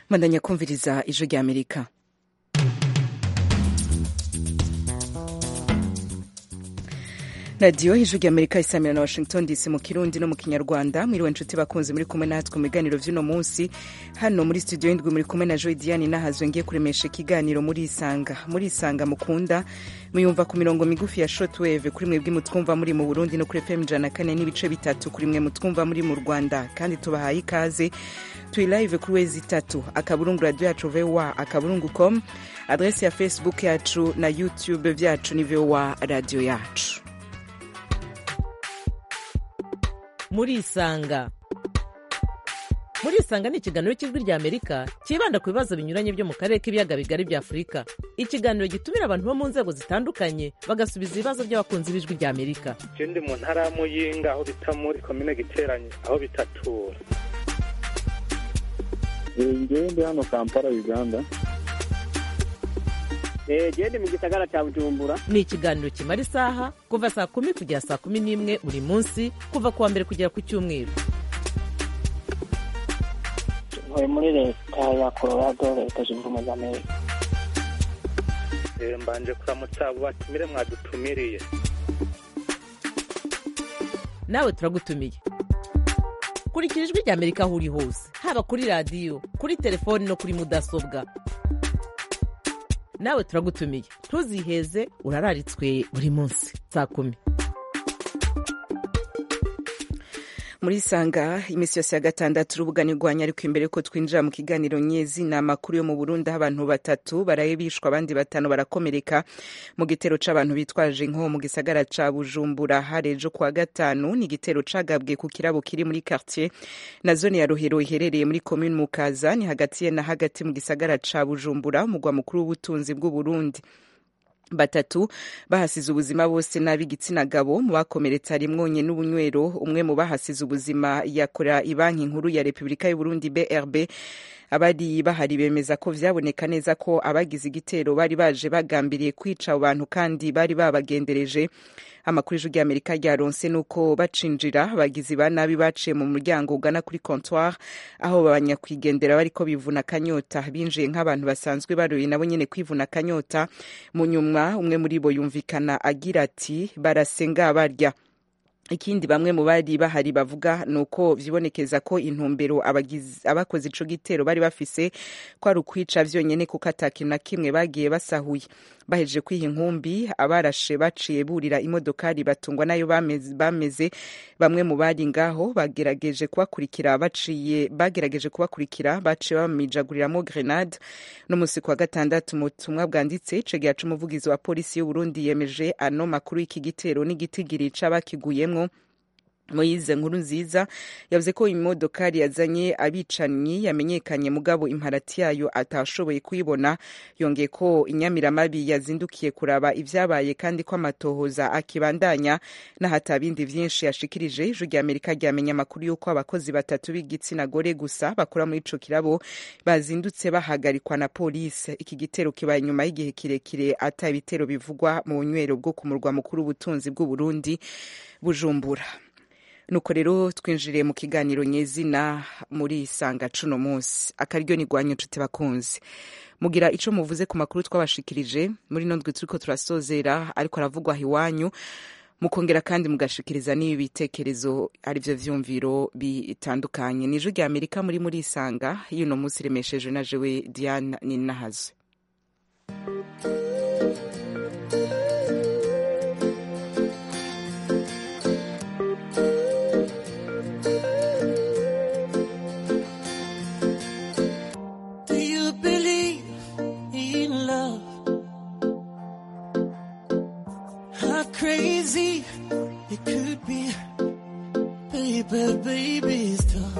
bandanya kumviriza ijwi rya amerika radiyo ijwi rya amerika isamira na washington dc mu kirundi no mu kinyarwanda mwiriwe nshuti bakunze muri kumwe natwe mu biganiro vy'uno munsi hano muri studio y'indwi muri kumwe na joy diane nahazwe ngiye kuremesha ikiganiro muri isanga muri isanga mukunda muyumva ku mirongo migufi ya shortwave kuri mwebwe mutwumva muri mu burundi no kuri fm ijana kane n'ibice bitatu kuri mwe mutwumva muri mu rwanda kandi tubahaye ikaze turi live kuri wezi itatu akaburungu radio yacu voa akaburungu com adresi ya facebook yacu na youtube vyacu ni voa radio yacu murisanga murisanga ni ikiganiro cy'ijwi rya amerika cyibanda ku bibazo binyuranye byo mu karere k'ibiyaga bigari bya afurika ikiganiro gitumira abantu bo mu nzego zitandukanye bagasubiza ibibazo by'abakunzi b'ijwi rya amerika je ndi mu ntara ya muyinga aho bita muri komine giteranye aho bitatura ngewe ndi hano kampala uganda gende mu gisagara cya bujumbura ni ikiganiro kimara isaha kuva saa kumi kugera saa kumi n'imwe buri munsi kuva ku wa mbere kugera ku cyumweru ntuye muri leta ya colorado leta zunze ubumwe za amerika Eh, mbanje kuramutsa abo batumire mwadutumiriye nawe turagutumiye kurikira ijwi rya amerika aho uri hose haba kuri radiyo kuri telefoni no kuri mudasobwa nawe turagutumiye ntuziheze urararitswe buri munsi saa kumi muri sanga iminsi yose ya gatandatu urubuga nirwanya ariko imbere yuko twinjira mu kiganiro nyezi ni amakuru yo mu burundi aho abantu batatu baraye bishwa abandi batanu barakomereka mu gitero c'abantu bitwaje inko mu gisagara ca bujumbura harejo kuwa gatanu ni igitero cagabwe ku kirabo kiri muri quartier na zone ya rohero iherereye muri komune mukaza ni hagati ye na hagati mu gisagara ca bujumbura umugwa mukuru w'ubutunzi bw'uburundi batatu bahasize ubuzima bose n'ab'igitsina gabo mu bakomeretse harimwo nye n'ubunywero umwe mu bahasize ubuzima yakora ibanki nkuru ya repubulika y'uburundi brb abari bahari bemeza ko vyaboneka neza ko abagize igitero bari baje bagambiriye kwica abo bantu kandi bari babagendereje amakuru y'ijwi ry'amerika ryaronse nuko bacinjira abagizi ba nabi baciye mu muryango ugana kuri comptoir aho abanyakwigendera bariko bivuna akanyota binjiye nk'abantu basanzwe baroye nabo nyene kwivuna akanyota mu nyuma umwe muri bo yumvikana agira ati barasenga barya ikindi bamwe mu bari bahari bavuga ni uko vyibonekeza ko intumbero abakoze ico gitero bari bafise ko ari ukwica vyonyene kuko ata kintu na kimwe bagiye basahuye bahejeje kwiha inkumbi abarashe baciye burira imodokari batungwa nayo bameze, bameze bamwe mu bari ngaho bagerageje kubakurikira baciye bagerageje kubakurikira baciye bamijaguriramwo grenade no musi kwa gatandatu mu butumwa bwanditse cegera c'umuvugizi wa polisi y'uburundi yemeje ano makuru y'iki gitero n'igitigiri c'abakiguyemwo moyize nkuru nziza yavuze ko imodokari yazanye abicanyi yamenyekanye mugabo imparati yayo atashoboye kuyibona yongeye ko inyamiramabi yazindukiye kuraba ivyabaye kandi ko amatohoza akibandanya n'ahata bindi vyinshi yashikirije ijwi rya amerika ryamenya amakuru y'uko abakozi batatu b'igitsina gore gusa bakora muri ico kirabo bazindutse bahagarikwa na polisi iki gitero kibaye nyuma y'igihe kirekire ata ibitero bivugwa mu bunywero bwo ku murwa mukuru w'ubutunzi bw'uburundi bujumbura nuko rero twinjiriye mu kiganiro nyezina muri isanga cuno munsi akaryo ni rwanyu nshuti bakunzi mugira ico muvuze ku makuru twabashikirije muri no ndwi turiko turasozera ariko aravugwa iwanyu mukongera kandi mugashikiriza n'ibi bitekerezo arivyo vyumviro bitandukanye ni ijwi rya amerika muri muri isanga y'uno munsi remesheje na jewe diane ninahazwe Do you believe in love? How crazy it could be, baby, baby, stop.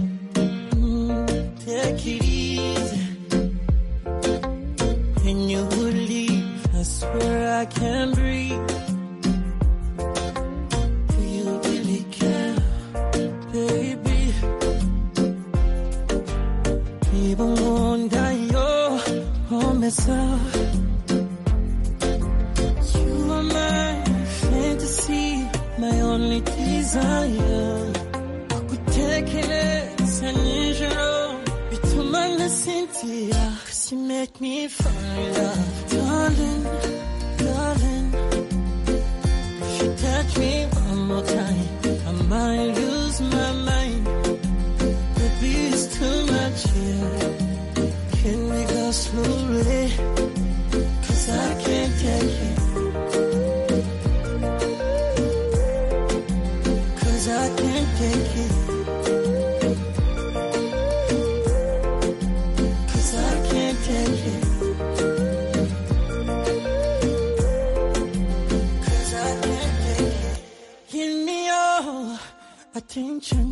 Mm, take it easy. When you would leave, I swear I can't breathe. Do you really care, baby? Even wonder your promesa. You are my fantasy, my only desire. Kukutekereza nijoro bituma Cynthia, she make me fall in love. Darling, darling, if you touch me one more time, I might lose my mind. Baby, it's too much here. Can we go slowly? Cause I can't take it. Cause I can't take it. Cause I can't take it. Cause I can't take it. Give me your attention.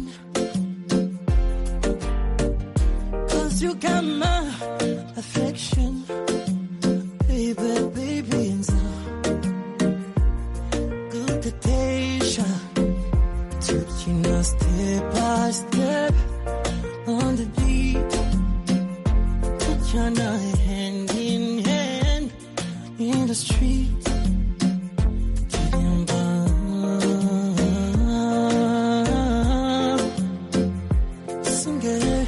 Cause you got my affection. Baby, baby, and so good temptation. Taking us step by step on the beat. Put your night hand in hand in the street. Getting by. Sing it.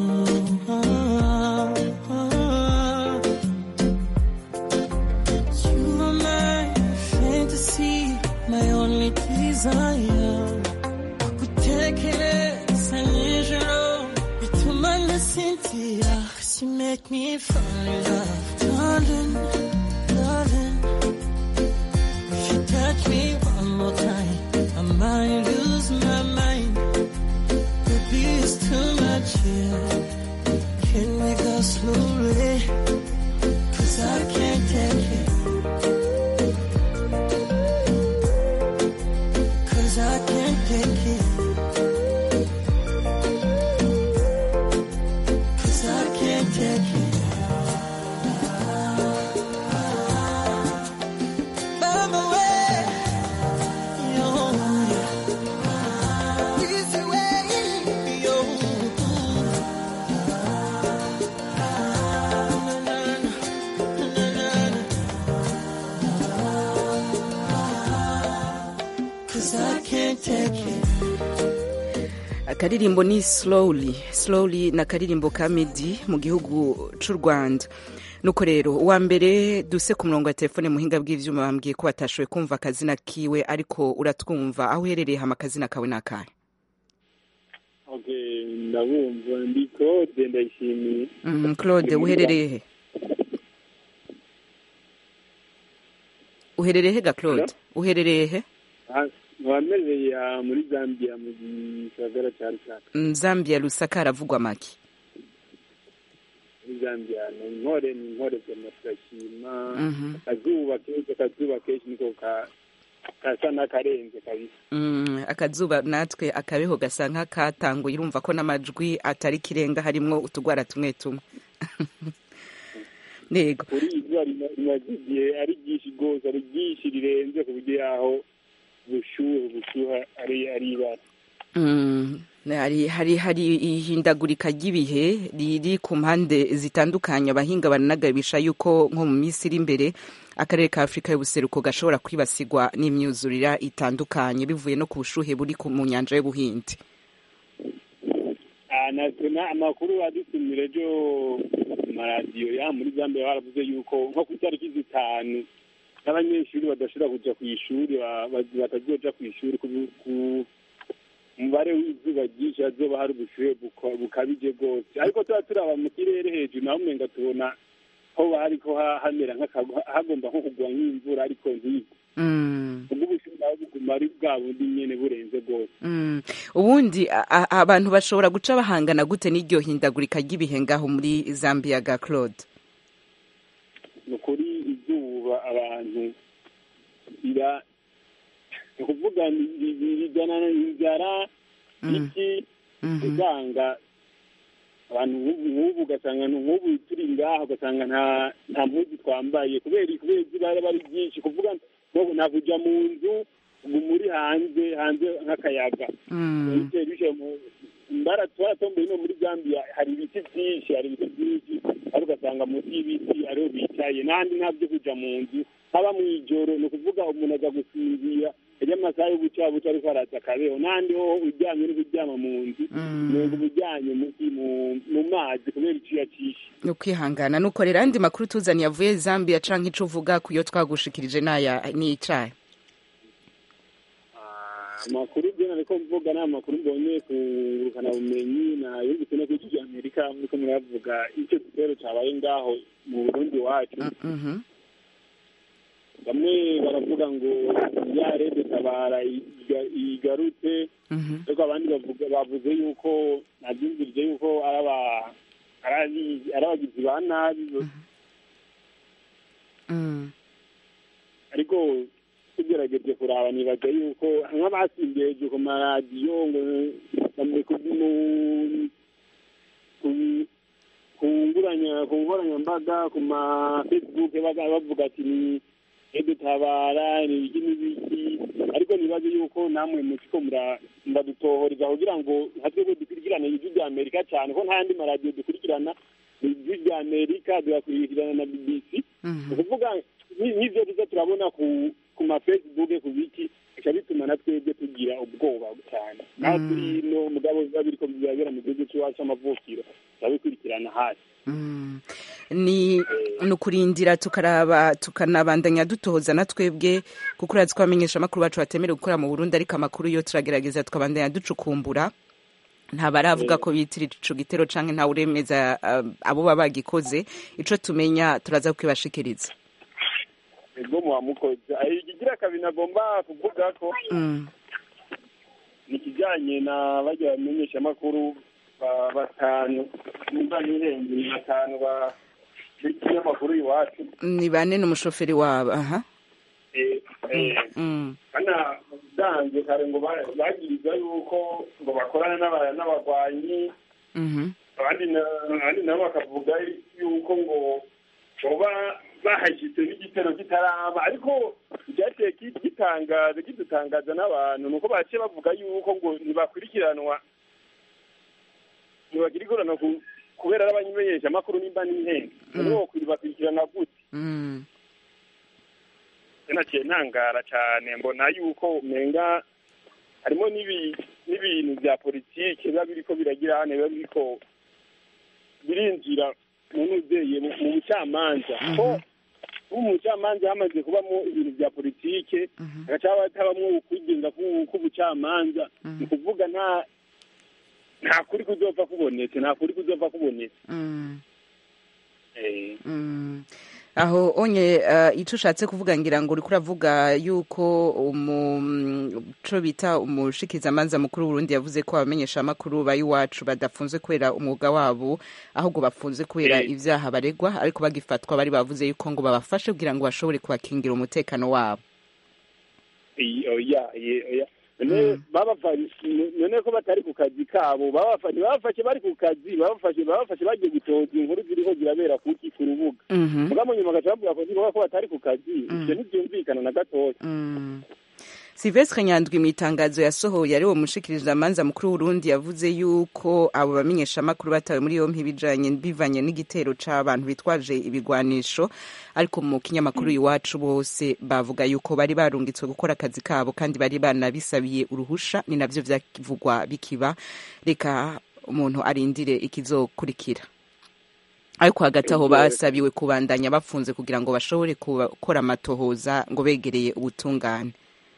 You are my fantasy, my only desire. Gutekereza nijoro bituma nasinzira She make me fall in love Darling, darling If you touch me one more time I might lose my mind Baby, it's too much here Can we go slowly? Cause I can't take it Cause I can't take it Cause I can't take it. By my way, yo, easy way, yo. Na, na, na, na, na. Cause I can't take it. akaririmbo ni slowly slowly ni akaririmbo ka medi mu gihugu c'u rwanda nuko rero uwa mbere duse ku murongo wa telefone muhinga bw'ivyuma bambwiye ko batashoboye kumva akazina kiwe ariko uratwumva aho uherereye hama akazina kawe ni akahe okay ndabumva ndi claude ndayishimiye Mhm, claude uherereye he uherereye he ga claude uherereye he wamereye muri zambia mu gisagara cya rusaka Mm, zambia lusaka haravugwa make muri zambia ni inkore ni inkore zema turashima Mhm. akazuba kenshi akazuba kenshi niko ka- gasa n'akarenze kabisa Mm, akazuba natwe akabeho gasa nk'akatanguye urumva ko n'amajwi atari kirenga harimwo utugwara tumwe tumwe yego kuri izuba rima- rimaze igihe ari ryinshi rwose ari ryinshi rirenze ku buryo yaho ubushuhe ubushuha ari ari ibara Mm, hari hari hari ihindagurika ry'ibihe riri ku mpande zitandukanye abahinga baranagabisha yuko nko mu minsi iri imbere akarere ka afurika y'ubuseruko gashobora kwibasirwa n'imyuzurira itandukanye bivuye no ku bushuhe buri ku- mu nyanja y'ubuhindi Ah, natwe na- amakuru adusumira ejo ku maradiyo ya muri zambia baravuze yuko nko ku itariki zitanu n'abanyeshuri badashobora kuja ku ishuri ba- ba- batazoja ku ishuri ku- ku umubare w'izuba ryinshi hazoba hari ubushuhe buko- bukabije rwose ariko tuba turaba mu kirere hejuru naho umenga tubona ho hariko ha- hamera nk'aka- hagomba nko kugwa nk'imvura ariko ntigwe Mm. ubwo ubushuhe naho buguma ari bwa bundi nyene burenze rwose Mm. ubundi a- a- abantu bashobora guca bahangana gute n'iryo hindagurika ry'ibihe ngaho muri zambia ga claude ni ukuri izuba abantu ira ni ukuvuga ni- ni- ni- rijyana inzara Mm. iki Mhm. usanga abantu nk'ubu nk'ubu ugasanga ni nk'ubu turi ngaha ugasanga nta nta mpuzu twambaye kubera kubera izuba riba ari ryinshi kuvuga ngo nta kujya mu nzu ngo muri hanze hanze nk'akayaga Mm. bitewe bishe mu mbara twaratomboye no muri zambia hari ibiti byinshi hari ibiti byinshi ariko ugasanga munsi y'ibiti ariho bicaye n'ahandi nta byo kuja mu nzu haba mu ijoro ni ukuvuga umuntu aza gusinzira iyo amasaha yo guca buca ariko araza akabeho n'ahandi ho ujya uburyamye n'uburyama mu nzu umenga ubujyanye mu mazi kubera icyuya cyinshi ni ukwihangana nukorera andi makuru tuzaniye avuye zambia canke ico uvuga ku yo twagushikirije n'aya n'icayi amakuru byo nariko mvuga ni amakuru mbonye ku ngurukanabumenyi na yumvise no kuri amerika muriko muravuga icyo gitero cabaye ngaho mu burundi wacu bamwe baravuga ngo ya rede tabara igarutse ariko abandi bavuze yuko nabyumvirije yuko ari abagizi ba nabi ariko tugerageje kuraba nibaza yuko nk'abasimbiye ku maradiyo ngo ku nkoranyambaga ku ma facebook bavuga ati ni dutabara ni ibiki n'ibiki ariko nibaze yuko namwe mukiko muradutohoreza kugira ngo nka twebwe dukurikirane ijwi rya amerika cyane ko nta yandi maradiyo dukurikirana ijwi rya amerika tugakurikirana na bbc ni ukuvuga n'ibyo tuza turabona ku ku ma facebook ku biki bica bituma na twebwe tugira ubwoba cyane naho turi no mugabo biba biriko birabera mu gihugu cy'iwacu amavukiro turabikurikirana hasi ni ni ukurindira tukaraba tukanabandanya dutohoza na twebwe kuko urazi ko abamenyesha amakuru bacu batemerewe gukora mu burundi ariko amakuru yo turagerageza tukabandanya ducukumbura ntabaravuga ko bitira ico gitero canke ntawe uremeza abo baba bagikoze ico tumenya turaza kukibashikiriza ego muwamukoze ikigira kabiri nagomba kuvuga ko ni ikijyanye na bajya bamenyesha amakuru batanu nimba n'irenze ni batanu b'ikinyamakuru iwacu ni bane n'umushoferi wabo aha kana usanzwe kare ngo bagiriza yuko ngo bakorana n'abagwanyi abandi nabo bakavuga yuko ngo boba bahashyitse n'igitero kitaraba ariko icyateye gitangaza kidutangaza n'abantu ni uko baciye bavuga yuko ngo ntibakurikiranwa ntibakurikiranwa kubera n'abamenyesha amakuru nimba n'intenge noneho bakurikirana gute naciye ntangara cyane mbona yuko umenga harimo n'ibintu bya politiki biba biriko biragira hano biba biriko birinjira mu nuzeye mu bucamanza ko umucamanza hamaze kubamo ibintu bya politike hagaca hatabamwo ukwigenga k'ubucamanza ni ukuvuga nta nta kuri kuzopfa kubonetse nta kuri kuzopfa kubonetse aho onye icyo ushatse kuvuga ngira ngo uriko uravuga yuko umuco bita umushikizamanza mukuru w'urundi yavuze ko abamenyesha amakuru iwacu badafunze kubera umwuga wabo ahubwo bafunze kubera ibyaha baregwa ariko bagifatwa bari bavuze yuko ngo babafashe kugira ngo bashobore kubakingira umutekano wabo none ko batari ku kazi kabo babafashe bari ku kazi babafashe babafashe bagiye gutoza inkuru ziriho zirabera kuki ku rubuga mugabo nyuma bagaca bavuga ko niba ko batari ku kazi ibyo ntibyumvikana na gatoya Silvestre Nyandwi mu itangazo yasohoye ari wo mushikirizamanza mukuru w'Urundi yavuze yuko abo bamenyesha amakuru batawe muri yompi bijanye bivanye n'igitero c'abantu bitwaje ibigwanisho ariko mu kinyamakuru iwacu bose bavuga yuko bari barungitswe gukora akazi kabo kandi bari banabisabiye uruhusha ni navyo vyavugwa bikiba reka umuntu arindire ikizokurikira ariko hagati aho basabiwe kubandanya bafunze kugira ngo bashobore gukora amatohoza ngo begereye ubutungane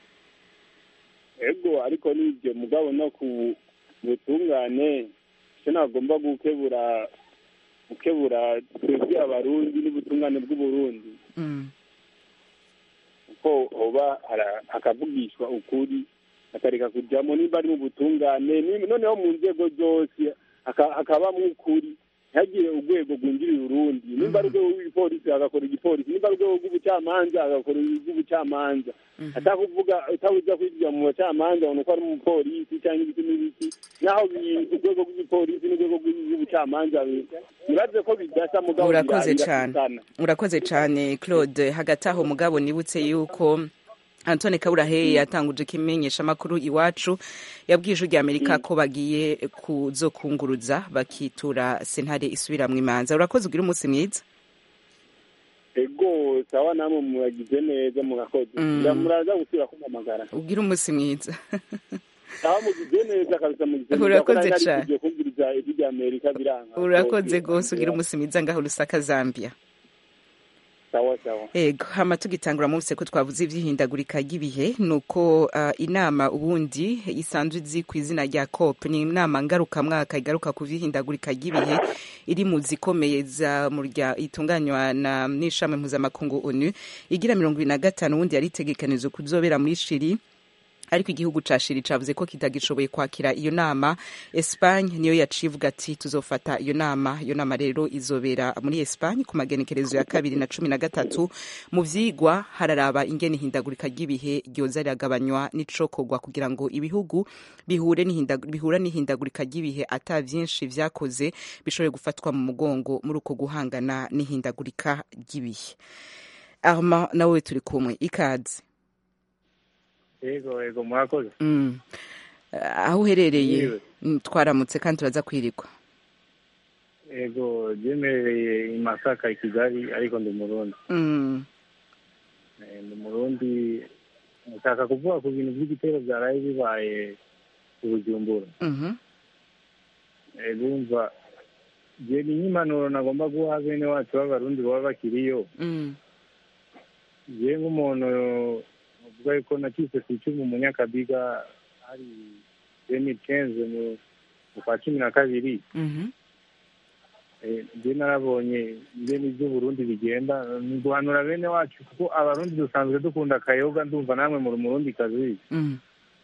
ego ariko n'ibyo mugabo no ku butungane icyo nagomba gukebura gukebura twebwe abarundi n'ubutungane bw'uburundi kuko hoba hakavugishwa ukuri hakareka kujyamo nimba ari mu butungane noneho mu nzego zose hakabamo ukuri ntihagire urwego rwinjirira urundi nimba ari urwego rw'igipolisi agakora igipolisi nimba ari urwego rw'ubucamanza agakora urw'ubucamanza atakuvuga utabuza kwinjira mu bacamanza ubona ko ari umupolisi cyangwa ibiti n'ibiti naho urwego rw'igipolisi n'urwego rw'ubucamanza bibaze ko bidasa mugabo urakoze cyane urakoze cyane claude hagati aho mugabo nibutse yuko Antone Kaburahe yatanguje ikimenyesha amakuru iwacu yabwije rya Amerika ko bagiye kuzokunguruza bakitura sentare isubira mu imanza urakoze ugira umunsi mwiza ego sawa namwe muragize neza murakoze muraza gusubira kumpamagara ugira umunsi mwiza aho mugize neza kabisa mugize neza Urakoze Kuko nari cane. narikugiye kumviriza ijwi rya amerika biranga urakoze rwose ugira umunsi mwiza ngaho lusaka zambia sawa sawa ego hama tugitangura munsi ko twavuze ivy'ihindagurika ry'ibihe nuko uh, inama ubundi isanzwe izi ku izina rya COP ni inama ngarukamwaka igaruka ku vy'ihindagurika ry'ibihe iri mu zikomeye za murya itunganywa na n'ishami mpuzamakungu ONU igira mirongo ibiri na gatanu ubundi yari itegekanijwe kuzobera muri Chili ariko igihugu ca Chili cavuze ko kitagishoboye kwakira iyo nama Espagne niyo yaciye ivuga ati tuzofata iyo nama iyo nama rero izobera muri Espagne ku magenekerezo ya kabiri na cumi na gatatu mu vyigwa hararaba ingene ihindagurika ry'ibihe ryoza riragabanywa n'icokorwa kugira ngo ibihugu bihure n'ihindagurika bihura n'ihindagurika ry'ibihe ata vyinshi vyakoze bishobore gufatwa mu mugongo muri uko guhangana n'ihindagurika ry'ibihe Armand nawe turi kumwe ikaze yego yego murakoze Mm. aho uherereye Yewe. mm, twaramutse kandi turaza kwirigwa yego byemereye i masaka i kigali ariko ndi umurundi Mm. Eh, ndi umurundi nshaka kuvuga ku bintu by'igitero byaraye bibaye ku bujumbura Mhm. Eh, bumva je ni nk'impanuro nagomba guha bene wacu b'abarundi baba bakiriyo Mm. je nk'umuntu uvuga yuko nakise ku icumu mu nyakabiga hari demi kenze mu mu kwa cumi na kabiri Mhm. Eh, njye narabonye ingene iby'uburundi bigenda ni guhanura bene wacu kuko abarundi dusanzwe dukunda akayoga ndumva namwe muri umurundi kazi Mm.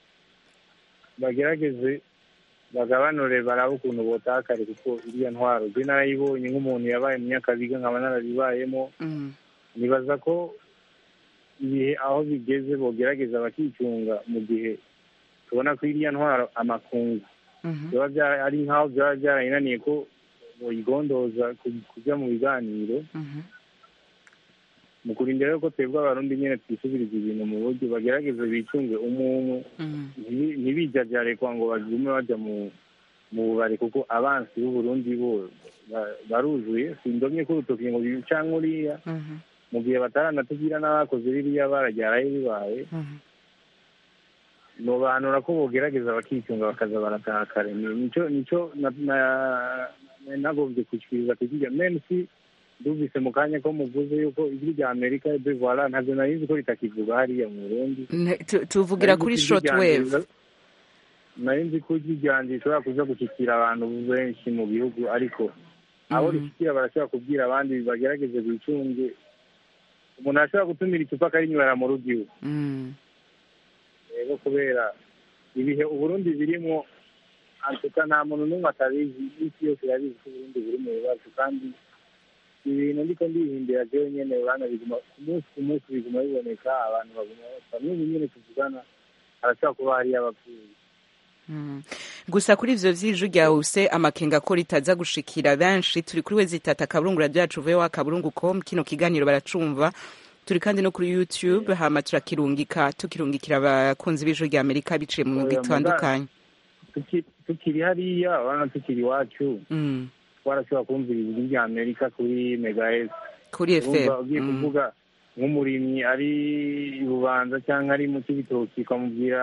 bagerageze bagabanure barabe ukuntu botakare kuko iriya ntwaro je narayibonye nk'umuntu yabaye mu nyakabiga nkaba narabibayemo Mm. nibaza ko ibihe aho bigeze bogerageza bakicunga mu gihe tubona ko iriya ntwaro amakungu Mhm. biba byara- ari nk'aho byaba byarayinaniye ko boyigondoza ku- kujya mu biganiro Mhm. mu kurinda rero ko twebwe abarundi nyine twisubiriza ibintu mu buryo bagerageze bicunge umuntu Mm. ntibi- ntibijajare kwa ngo bagume bajya mu mu bubari kuko abansi b'uburundi bo ba- baruzuye sindomye ko urutoki ngo canke uriya Mhm. mu gihe bataranatubwira n'abakoze biriya bararyarayo bibaye Mhm. nobanura ko bogerageza bakicunga bakaza barataha kare Ni- nico nico na- na- na- nagombye kushikiriza kukiga mensi ndumvise mu kanya ko muvuze yuko ijwi rya amerika de voila ntabyo nari nzi ko ritakivuga hariya mu burundi Ne- tu- tuvugira kuri short wave nari nzi ko ijwi ryanjye rishobora kuza gushyikira abantu benshi mu bihugu ariko abo Mhm. rishyikira barashobora kubwira abandi bagerageze bicunge umuntu arashobora gutumira icupa akarinywera mu rugo iwe Mm. rero kubera ibihe uburundi birimo antuka nta muntu n'umwe atabizi isi yose irabizi ko uburundi buri mu bibazo kandi ibintu ndiko ndihimbira jewe nyene urana biguma ku munsi ku munsi biguma biboneka abantu baguma bapfa n'ubu nyene tuvugana harashobora kuba hariyo abapfuye Mm. gusa kuri ivyo vy'iju ryawe use amakenga ko ritaza gushikira benshi turi kuri we zitata akaburungu radio yacu voa akaburungu com kino kiganiro baracumva turi kandi no kuri youtube hama turakirungika tukirungikira abakunzi b'ijuru rya amerika biciye mu migwi Oya, itandukanye Tuki- tukiri hariya urabona tukiri iwacu Mm. twarashobora kumvira ijwi rya amerika kuri megahes kuri fm urumva ugiye Mm. kuvuga nk'umurimyi ari i bubanza cyangwa ari mu kibitoki ukamubwira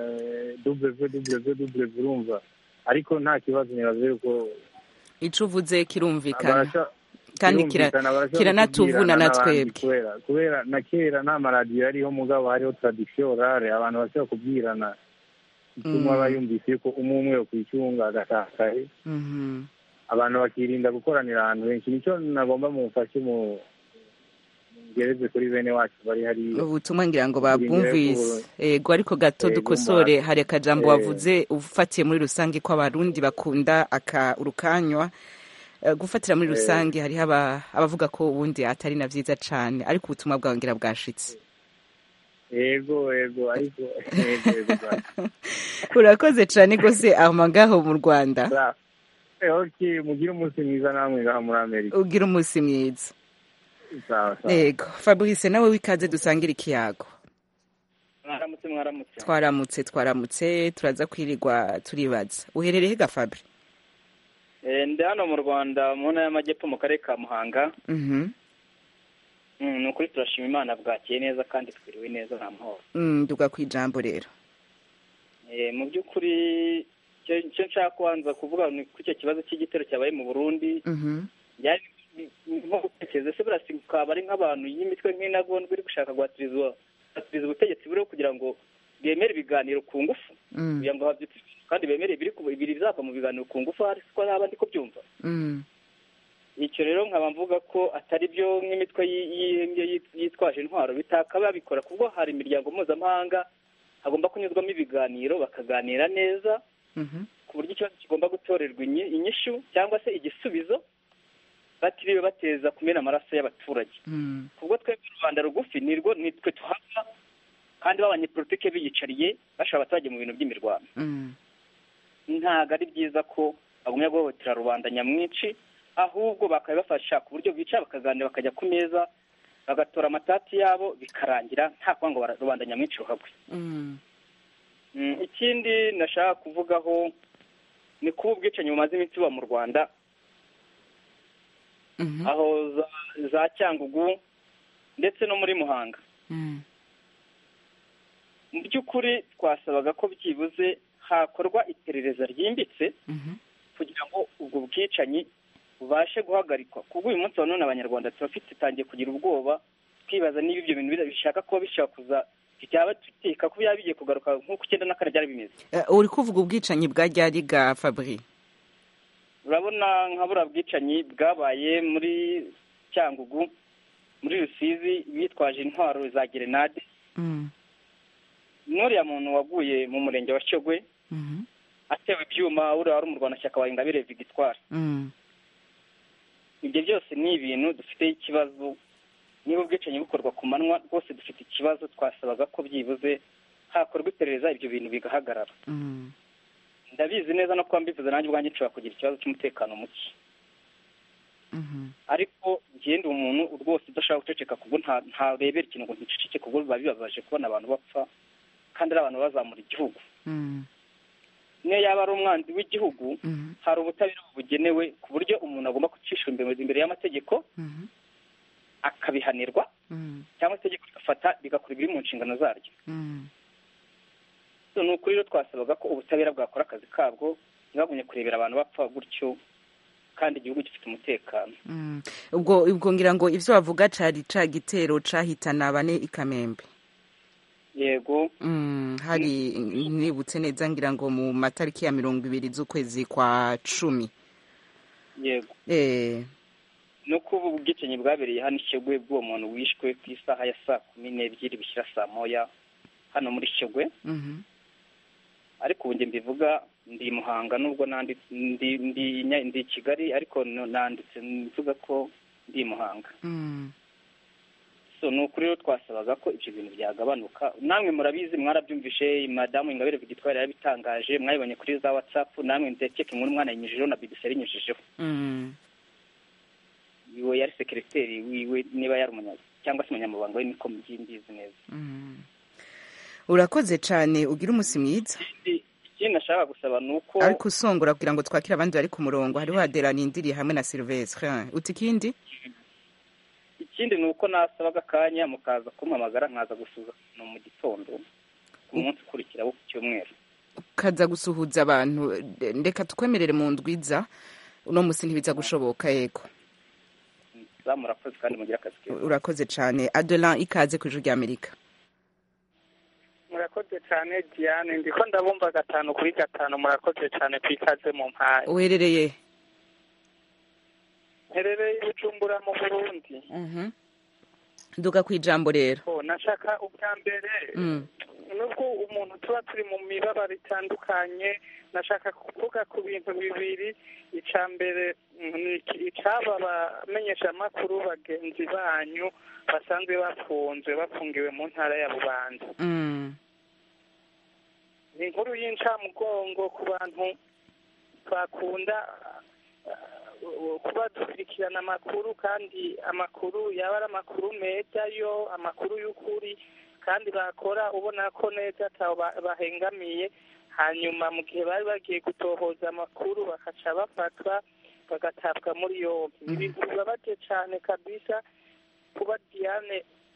www urumva ariko nta kibazo nibaze yuko ico uvuze kirumvikana barasha- kandi kira- birumvikana, barashobora kiranatuvuna kukubwirana na n'abandi twebwe kubera kubera na kera nta maradiyo yariho mugabo hariho tradisiyo orare abantu bashobora kubwirana ituma Mm. bayumvise yuko umwe umwe yo kwicunga agatakaye Mhm. abantu bakirinda gukoranira ahantu henshi nicyo nagomba mumfashe mu ngereze kuri bene wacu bari hariya ubutumwa ngira ngo Kugira babwumvise ego ariko gato Ego, dukosore mba- hari akajambo Eh. wavuze ufatiye muri rusange ko abarundi bakunda aka urukanywa Eh, gufatira muri Eh. rusange hariho aba- abavuga ko ubundi atari na vyiza cane ariko ubutumwa bwawe ngira bwashitse yego yego ariko yego yego bwa- urakoze cane gose ahoma ngaho mu rwanda Sa- eh, okay mugire umunsi mwiza namwe ngaha muri amerika ugira umunsi mwiza sawa sawa ego fabrice nawe wikaze dusangire ikiyago mwaramutse mwaramutse twaramutse twaramutse turaza kwirirwa turibaza uherereye ga fabri Eh, ndi hano mu rwanda mu ntara y'amajyepfo mu karere ka muhanga Mhm. Mm, ni ukuri turashima imana bwakeye neza kandi twiriwe neza nta mahoro Mm, duga ku ijambo rero Eh, mu by'ukuri icyo icyo nshaka kubanza kuvuga ni ko icyo kibazo cy'igitero cyabaye mu burundi Mhm. byari nko gutekereza ese burasi ukaba ari nk'abantu y'imitwe nk'intagondwa iri gushaka guhatiriza guhatiriza ubutegetsi buriho kugira ngo bemere ibiganiro ku ngufu Mm. kugira ngo habyutse kandi bemere ibiri ku- ibiri bizava mu biganiro ku ngufu hari ko naba ndi kubyumva Mm. icyo rero nkaba mvuga ko atari byo nk'imitwe yi- yi- yi- yitwaje intwaro bitakaba babikora kuko hari imiryango mpuzamahanga hagomba kunyuzwamo ibiganiro bakaganira neza Mhm. ku buryo ikibazo kigomba gutorerwa inyi- inyishu cyangwa se igisubizo batiriwe bateza kumena amaraso y'abaturage Mm. kubwo twebwe rubanda rugufi nirwo nitwe tuhava kandi b'abanyepolitike biyicariye bashaka abaturage mu bintu by'imirwano Mm. ntabwo ari byiza ko bagumya guhohotera rubanda nyamwinshi ahubwo bakabibafasha ku buryo bicara bakaganira bakajya ku meza bagatora amatati yabo bikarangira nta kuvuga ngo bara- rubanda nyamwinshi ruhagwe Mm. Mm, ikindi nashaka kuvugaho ni kuba ubwicanyi bumaze iminsi buba mu rwanda Mhm. aho za, za cyangugu ndetse no muri muhanga Mm. mu by'ukuri twasabaga ko byibuze hakorwa iperereza ryimbitse Mhm. kugira ngo ubwo bwicanyi bubashe guhagarikwa kubwo uyu munsi wa none abanyarwanda turafite tangiye kugira ubwoba twibaza niba ibyo bintu bira- bishaka kuba bishobora kuza byaba duteka ko byaba bigiye kugaruka nk'uko icyenda na kane byari bimeze Eh, uri kuvuga ubwicanyi bwa ryari ga Fabri urabona nka buriya bwicanyi bwabaye muri cyangugu muri rusizi bitwaje intwaro za gerenade Mm. n'uriya muntu waguye mu murenge wa shyogwe Mhm. atewe ibyuma uriya wari umurwanashyaka wa ingabire victoire Mm. ibyo byose ni ibintu dufiteho ikibazo niba ubwicanyi bukorwa ku manywa rwose dufite ikibazo twasabaga ko byibuze hakorwa iperereza ibyo bintu bigahagarara Mm. ndabizi neza no kuba mbivuze nanjye ubwanjye nshobora kugira ikibazo cy'umutekano muke Mhm. ariko ngende umuntu rwose udashaka guceceka kubwo nta ntarebera ikintu ngo nticeceke kubwo biba bibabaje kubona abantu bapfa kandi ari abantu bazamura igihugu Mm. niyo yaba ari umwanzi w'igihugu Mhm. hari ubutabera bugenewe ku buryo umuntu agomba gucishwa imbere imbere y'amategeko Mhm. akabihanirwa Mm. cyangwa itegeko rigafata rigakora ibiri mu nshingano zaryo Mm. So, ni ukuri rero twasabaga ko ubutabera bwakora akazi kabwo ntibagumye kurebera abantu bapfa gutyo kandi igihugu gifite umutekano Mm. ubwo ubwo ngira ngo ivyo bavuga cari ca gitero cahitana bane i Kamembe yego Mm, hari nibutse neza ngira ngo mu matariki ya mirongo ibiri z'ukwezi kwa cumi yego eh no kuba ubwicanyi bwabereye hano ishyogwe bw'uwo muntu wishwe ku isaha ya saa kumi n'ebyiri bishyira saa moya hano muri shyogwe mhm ariko ubu njye mbivuga ndi i muhanga nubwo nandi ndi ndi Nya- ndi i kigali ariko no- nanditse mvuga ko ndi i muhanga mm so ni ukuri rero twasabaga ko ibyo bintu byagabanuka namwe murabizi mwarabyumvishe madamu ingabire victoire yarabitangaje mwabibonye kuri za whatsapp namwe ndekeka inkuru mwana yinyujijeho na bbc yarinyujijeho mm iwe yari sekereteri wiwe niba yari umunya cyangwa se umunyamabanga we niko mbyimbizi neza mm urakoze cane ugira umusi mwiza ikindi ikindi nashaka gusaba ni uko ariko usongora kugira ngo twakire abandi bari ku murongo hariho Adela nindiriye hamwe na Sylvestre uti ikindi ikindi ni uko nasabaga akanya mukaza kumpamagara nkaza gusuzuma mu gitondo ku munsi ukurikira wo ku cyumweru kaza gusuhuza abantu ndeka tukwemerere mu ndwiza uno musi ntibiza gushoboka yego za murakoze kandi mugire akazi keza urakoze cane Adelan ikaze ku ijuru rya Amerika murakoze cyane diane ndiko ndabumva gatanu kuri gatanu murakoze cyane ku ikaze mu mpaye uherereye mperereye i bujumbura mu burundi mhm duga kwijambo rero Oh, nashaka ubwa mbere mm nubwo umuntu tuba turi mu mibabaro itandukanye nashaka kuvuga ku bintu bibiri icya mbere mm, ni iki- icaba abamenyeshamakuru bagenzi banyu basanzwe bafunzwe bafungiwe mu ntara ya bubanza mm ni inkuru y'incamugongo ku bantu bakunda uh, kuba dukurikirana amakuru kandi amakuru yaba ari amakuru meza yo amakuru y'ukuri kandi bakora ubona ko neza ataho ba- bahengamiye hanyuma mu gihe bari bagiye gutohoza amakuru bakaca bafatwa bagatabwa muri yombi ni ibintu bibabaje cyane kabisa kuba diane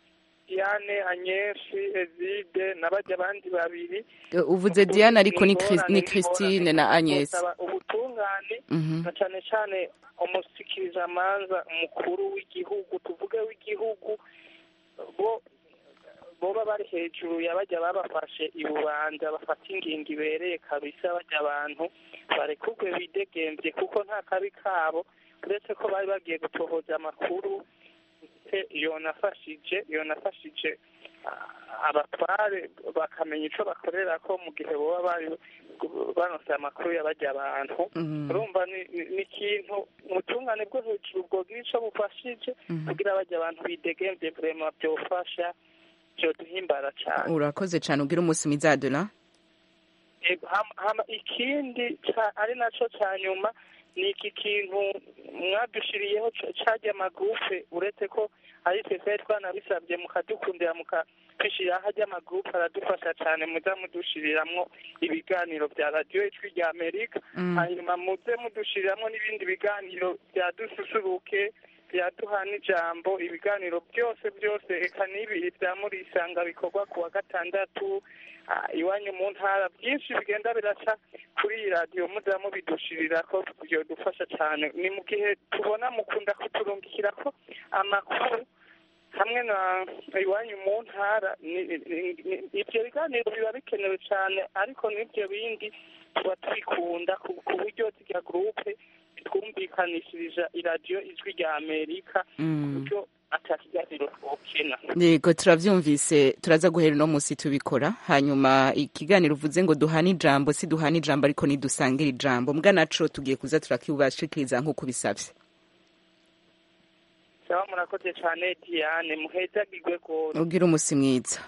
diane anyeshi ezide n'abajya abandi babiri Eh, uvuze diane ariko ni Chris- Ingorane ni n'ingorane christine na agnes Gusaba ubutungane Mhm. na cyane cyane umusikirizamanza mukuru w'igihugu tuvuge w'igihugu bo boba bari hejuru ya bajya babafashe ibubanza bafata ingingo ibereye kabisa bajya abantu barekurwe bidegembye kuko nta kabi kabo uretse ko bari bagiye gutohoza amakuru ndetse yonafashije yonafashije ah, abatware bakamenya ico bakorera ko mu gihe boba bari banose amakuru y'abajya abantu Mhm. urumva ni ni- ni ikintu ubutungane bwo hejuru bwogira ico bufashije kugira bajya abantu bidegembye vrema byofasha byoduhimbara cane urakoze cyane ubwira umunsi mwiza adona Ego, hama- hama ikindi ca- ari naco ca nyuma ni iki kintu mwadushiriyeho ca- carya amagurupe uretse ko ari twe twari twanabisabye mukadukundira mukatwishiriraho harya amagurupe aradufasha cane muza mudushiriramwo ibiganiro vya radiyo ijwi rya amerika Mm. hanyuma muze mudushiriramwo n'ibindi biganiro vya dususuruke vya duhana ijambo ibiganiro byose byose eka n'ibi vya murisanga bikorwa ku wa gatandatu ah, iwanyu mu ntara byinshi bigenda biraca kuri iyi radiyo muza mubidushirira ko byodufasha cyane ni mu gihe tubona mukunda kuturungikira ko amakuru hamwe na iwanyu mu ntara ni- ni- ni- ibyo biganiro biba bikenewe cyane ariko n'ibyo bindi tuba tubikunda ku ku buryo zirya gurupe twumvikanishirije iradiyo ijwi rya amerika ku Mm. buryo atakiganiro twokena yego turabyumvise turaza guhera uno munsi tubikora hanyuma ikiganiro uvuze ngo duhane ijambo si duhane ijambo ariko nidusangire ijambo mbwa naco tugiye kuza turakibashikiriza nk'uko ubisabye cyaba murakoze cyane diane muhezagirwe rwose ubwira umunsi mwiza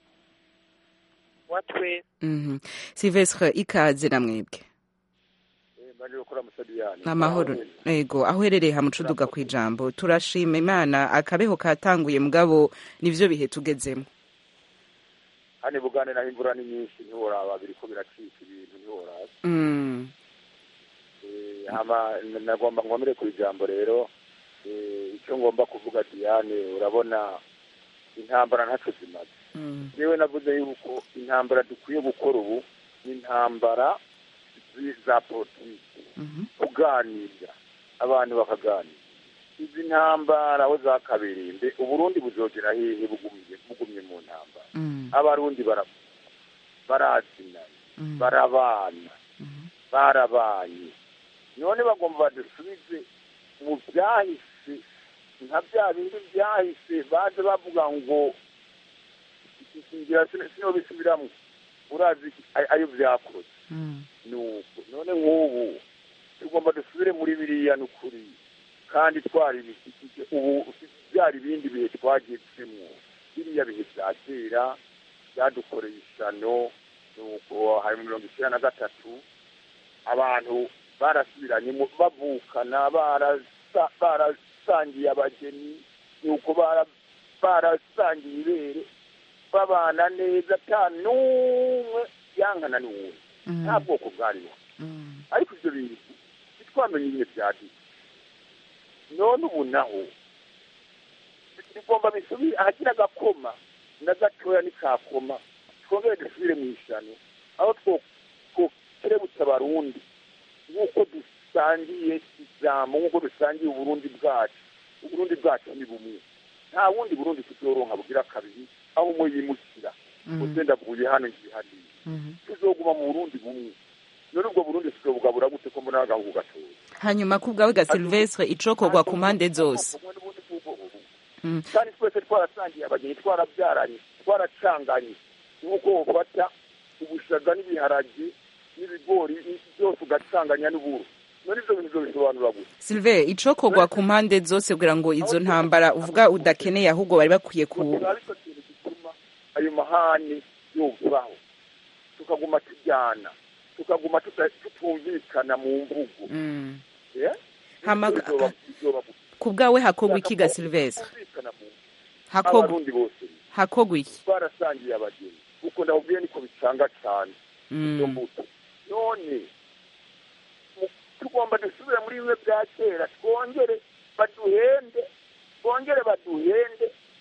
wa twese Mhm. silvestre ikaze na mwebwe mbanje gukora musadiyani amahoro yego aho uherereye hamucuduga ku ijambo turashima imana akabeho katanguye mugabo nivyo bihe tugezemo hano bugane naho imvura ni nyinshi ntiworaba biriko biracika ibintu ntiworaba Mm. Eh, hama n- nagomba ngomere ku ijambo rero eh, icyo ngomba kuvuga diane urabona intambara ntaco zimaze Mm. yewe navuze yuko intambara dukwiye gukora ubu ni intambara zi- za politiki Mhm. kuganira abantu bakaganira izi ntambara aho zakabereye mbe uburundi buzogera hehe bugumye bugumye mu ntambara Mm. abarundi bara barazinana Mm. barabana Mhm. barabanye none bagomba badusubize mu byahise nka bya bindi byahise baje bavuga ngo ngira sinobisubiramo urazi ay- ayo byakoze Mm. nuko none nk'ubu tugomba dusubire muri biriya ni ukuri kandi twari ibishyikije ubu byari ibindi bihe twagezemo biriya bihe bya kera byadukoreye ishyano nuko hari mu mirongo icyenda na gatatu abantu barasubiranye mu- bavukana barasa- barasangiye abageni nuko bara- barasangiye ibere babana neza ata n'umwe yankana n'uwundi Mm. nta bwoko bwariho Mm. ariko ibyo bintu ntitwamenye nyine byaditse none ubu naho bigomba bisubire ahagira agakoma na gatoya n'ikakoma twongere dusubire mu ishyano aho two- twokerebutsa abarundi nk'uko dusangiye ijambo nk'uko dusangiye uburundi bwacu uburundi bwacu ni bumwe nta bundi burundi tuzoronka bugira kabiri aho umwe yimukira Mm. ugenda avuye hano ngiye hariya Mhm. tuzoguma mu burundi bumwe none ubwo burundi tuzobugabura gute ko mbona agahugu gatoya hanyuma ku bwawe ga silvestre icokorwa ku mpande zose Bumwe n'ubundi bw'ubwoko bumwe. Mm. kandi twese twarasangiye abageni twarabyaranye twaracanganye nk'uko wofata ubushaga n'ibiharage n'ibigori byose ugacanganya n'uburo none ibyo bintu bisobanura gusa silve icokorwa ku mpande zose kugira ngo izo ntambara uvuga udakeneye ahubwo bari bakwiye ku ariko kintu gituma ayo mahane yovaho tukaguma tujyana tukaguma tuta- tutumvikana mu mvugo Mm. Eh? Hama- Bizoba- bizoba gusa. ku bwawe hakorwa iki ga silvestre Twumvikana mu mvugo. hakorwa abarundi bose hakorwa iki twarasangiye abageni kuko ndababwiye niko bicanga cyane izo Mm. mbuto none mu- tugomba dusubire muri bimwe bya kera twongere baduhende twongere baduhende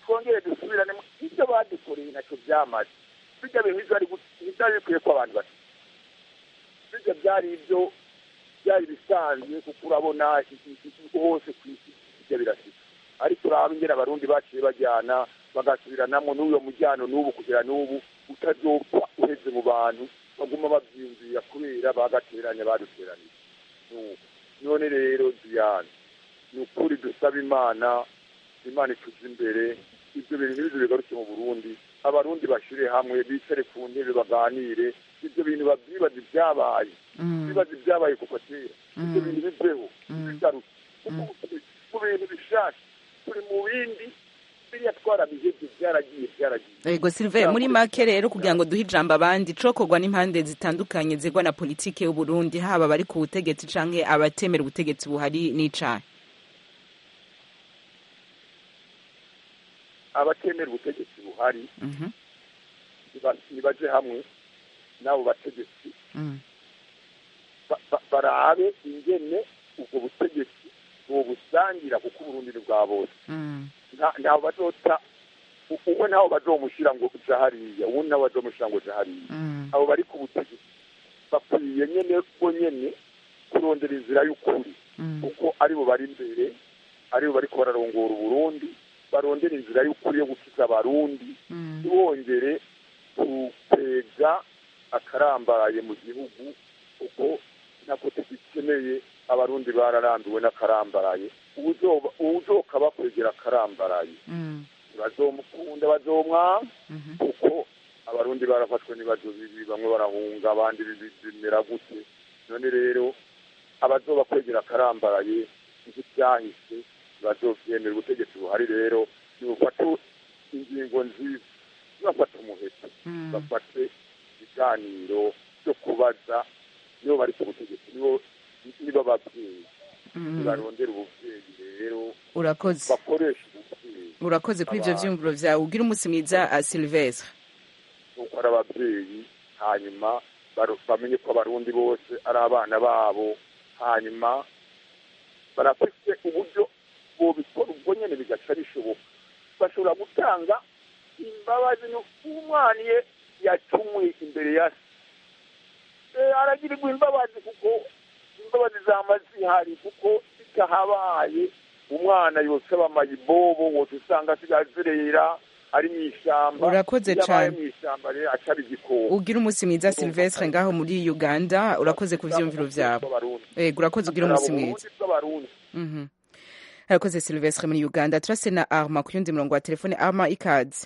twongere dusubirane mu- ibyo badukoreye ntacyo byamaze bijya bintu ntibyari gu- ntibyari bikwiye ko abantu bati bijya byari ibyo byari bisanzwe kuko urabona i- i- i- hose ku isi bijya birasika ariko uraba ingene abarundi baciye bajyana bagasubiranamo n'uyo mujyano n'ubu kugera n'ubu utazopfa uheze mu bantu baguma babyiyumvira kubera bagateranya baduteraniye Nuko. none rero diyane ni ukuri dusaba imana imana ituze imbere ibyo bintu ntibize bigaruke mu burundi abarundi bashyire hamwe bicare ku ntebe baganire ibyo bintu babyibaza ibyabaye bibaza ibyabaye kuva kera ibyo bintu biveho bigaruke kuko mu bintu bishasha turi mu bindi biriya twarabihebye byaragiye byaragiye Ego Sylvain muri make rero kugira ngo duhe ijambo abandi cokorwa n'impande zitandukanye zigwa na politike y'u Burundi haba bari ku butegetsi canke abatemera ubutegetsi buhari n'icaha abatemera ubutegetsi buhari Mhm, niba- nibaje hamwe n'abo bategetsi mhm, ba- ba- barabe ingene ubwo butegetsi bobusangira kuko uburundi ni bwa bose mhm, nta- ntaho bazota u- umwe ntaho bazomushyira ngo uja hariya uwundi nawe bazomushyira ngo uja hariya mhm, abo bari ku butegetsi bakwiye nyene bo nyene kurondera inzira y'ukuri mhm, kuko aribo bari imbere aribo bariko bararongora uburundi barondera inzira y'ukuri yo gukiza abarundi mhm. ntibongere gutega akarambaraye mu gihugu kuko nako tugikeneye abarundi bararambiwe n'akarambaraye uwuzoba- uwuzoka bakwegera akarambaraye Mhm, bazomukunda bazomwanga mhm, kuko abarundi barafashwe n'ibibazo bibi bamwe barahunga abandi bibi- bimera gute none rero abazoba kwegera akarambaraye nk'ibyahise bazovyemera ubutegetsi buhari rero nibufate ingingo nziza nibafate umuheto mhm. bafate ibiganiro byo kubaza nibo bari ku butegetsi nibo nibo ababyeyi Mhm. nibarondera ubuvyeyi rero urakoze bakoresha ubuvyeyi urakoze kuri ivyo Abantu. vyiyumviro vyawe ugira umunsi mwiza uh, Sylvestre nuko ari ababyeyi hanyuma baro- bamenye ko abarundi bose ari abana babo hanyuma barafite uburyo bobikora ubwo nyene bigaca bishoboka bashobora gutanga imbabazi umwana iyo yacumuye imbere ya se Eh, aragirirwa imbabazi kuko imbabazi zama zihari kuko zitahabaye umwana yosaba amayibobo wose usanga asigaye azerera ari mu ishyamba Urakoze Iyo abaye cane. mu ishyamba rero acara igikoko ugira umunsi mwiza Sylvestre ngaho muri Uganda urakoze ku vyiyumviro vyawe Ego urakoze ugira umunsi mwiza bw'abarundi Mhm. arakoze Sylvestre muri Uganda turase na Arma ku yundi murongo wa telefone Arma ikaze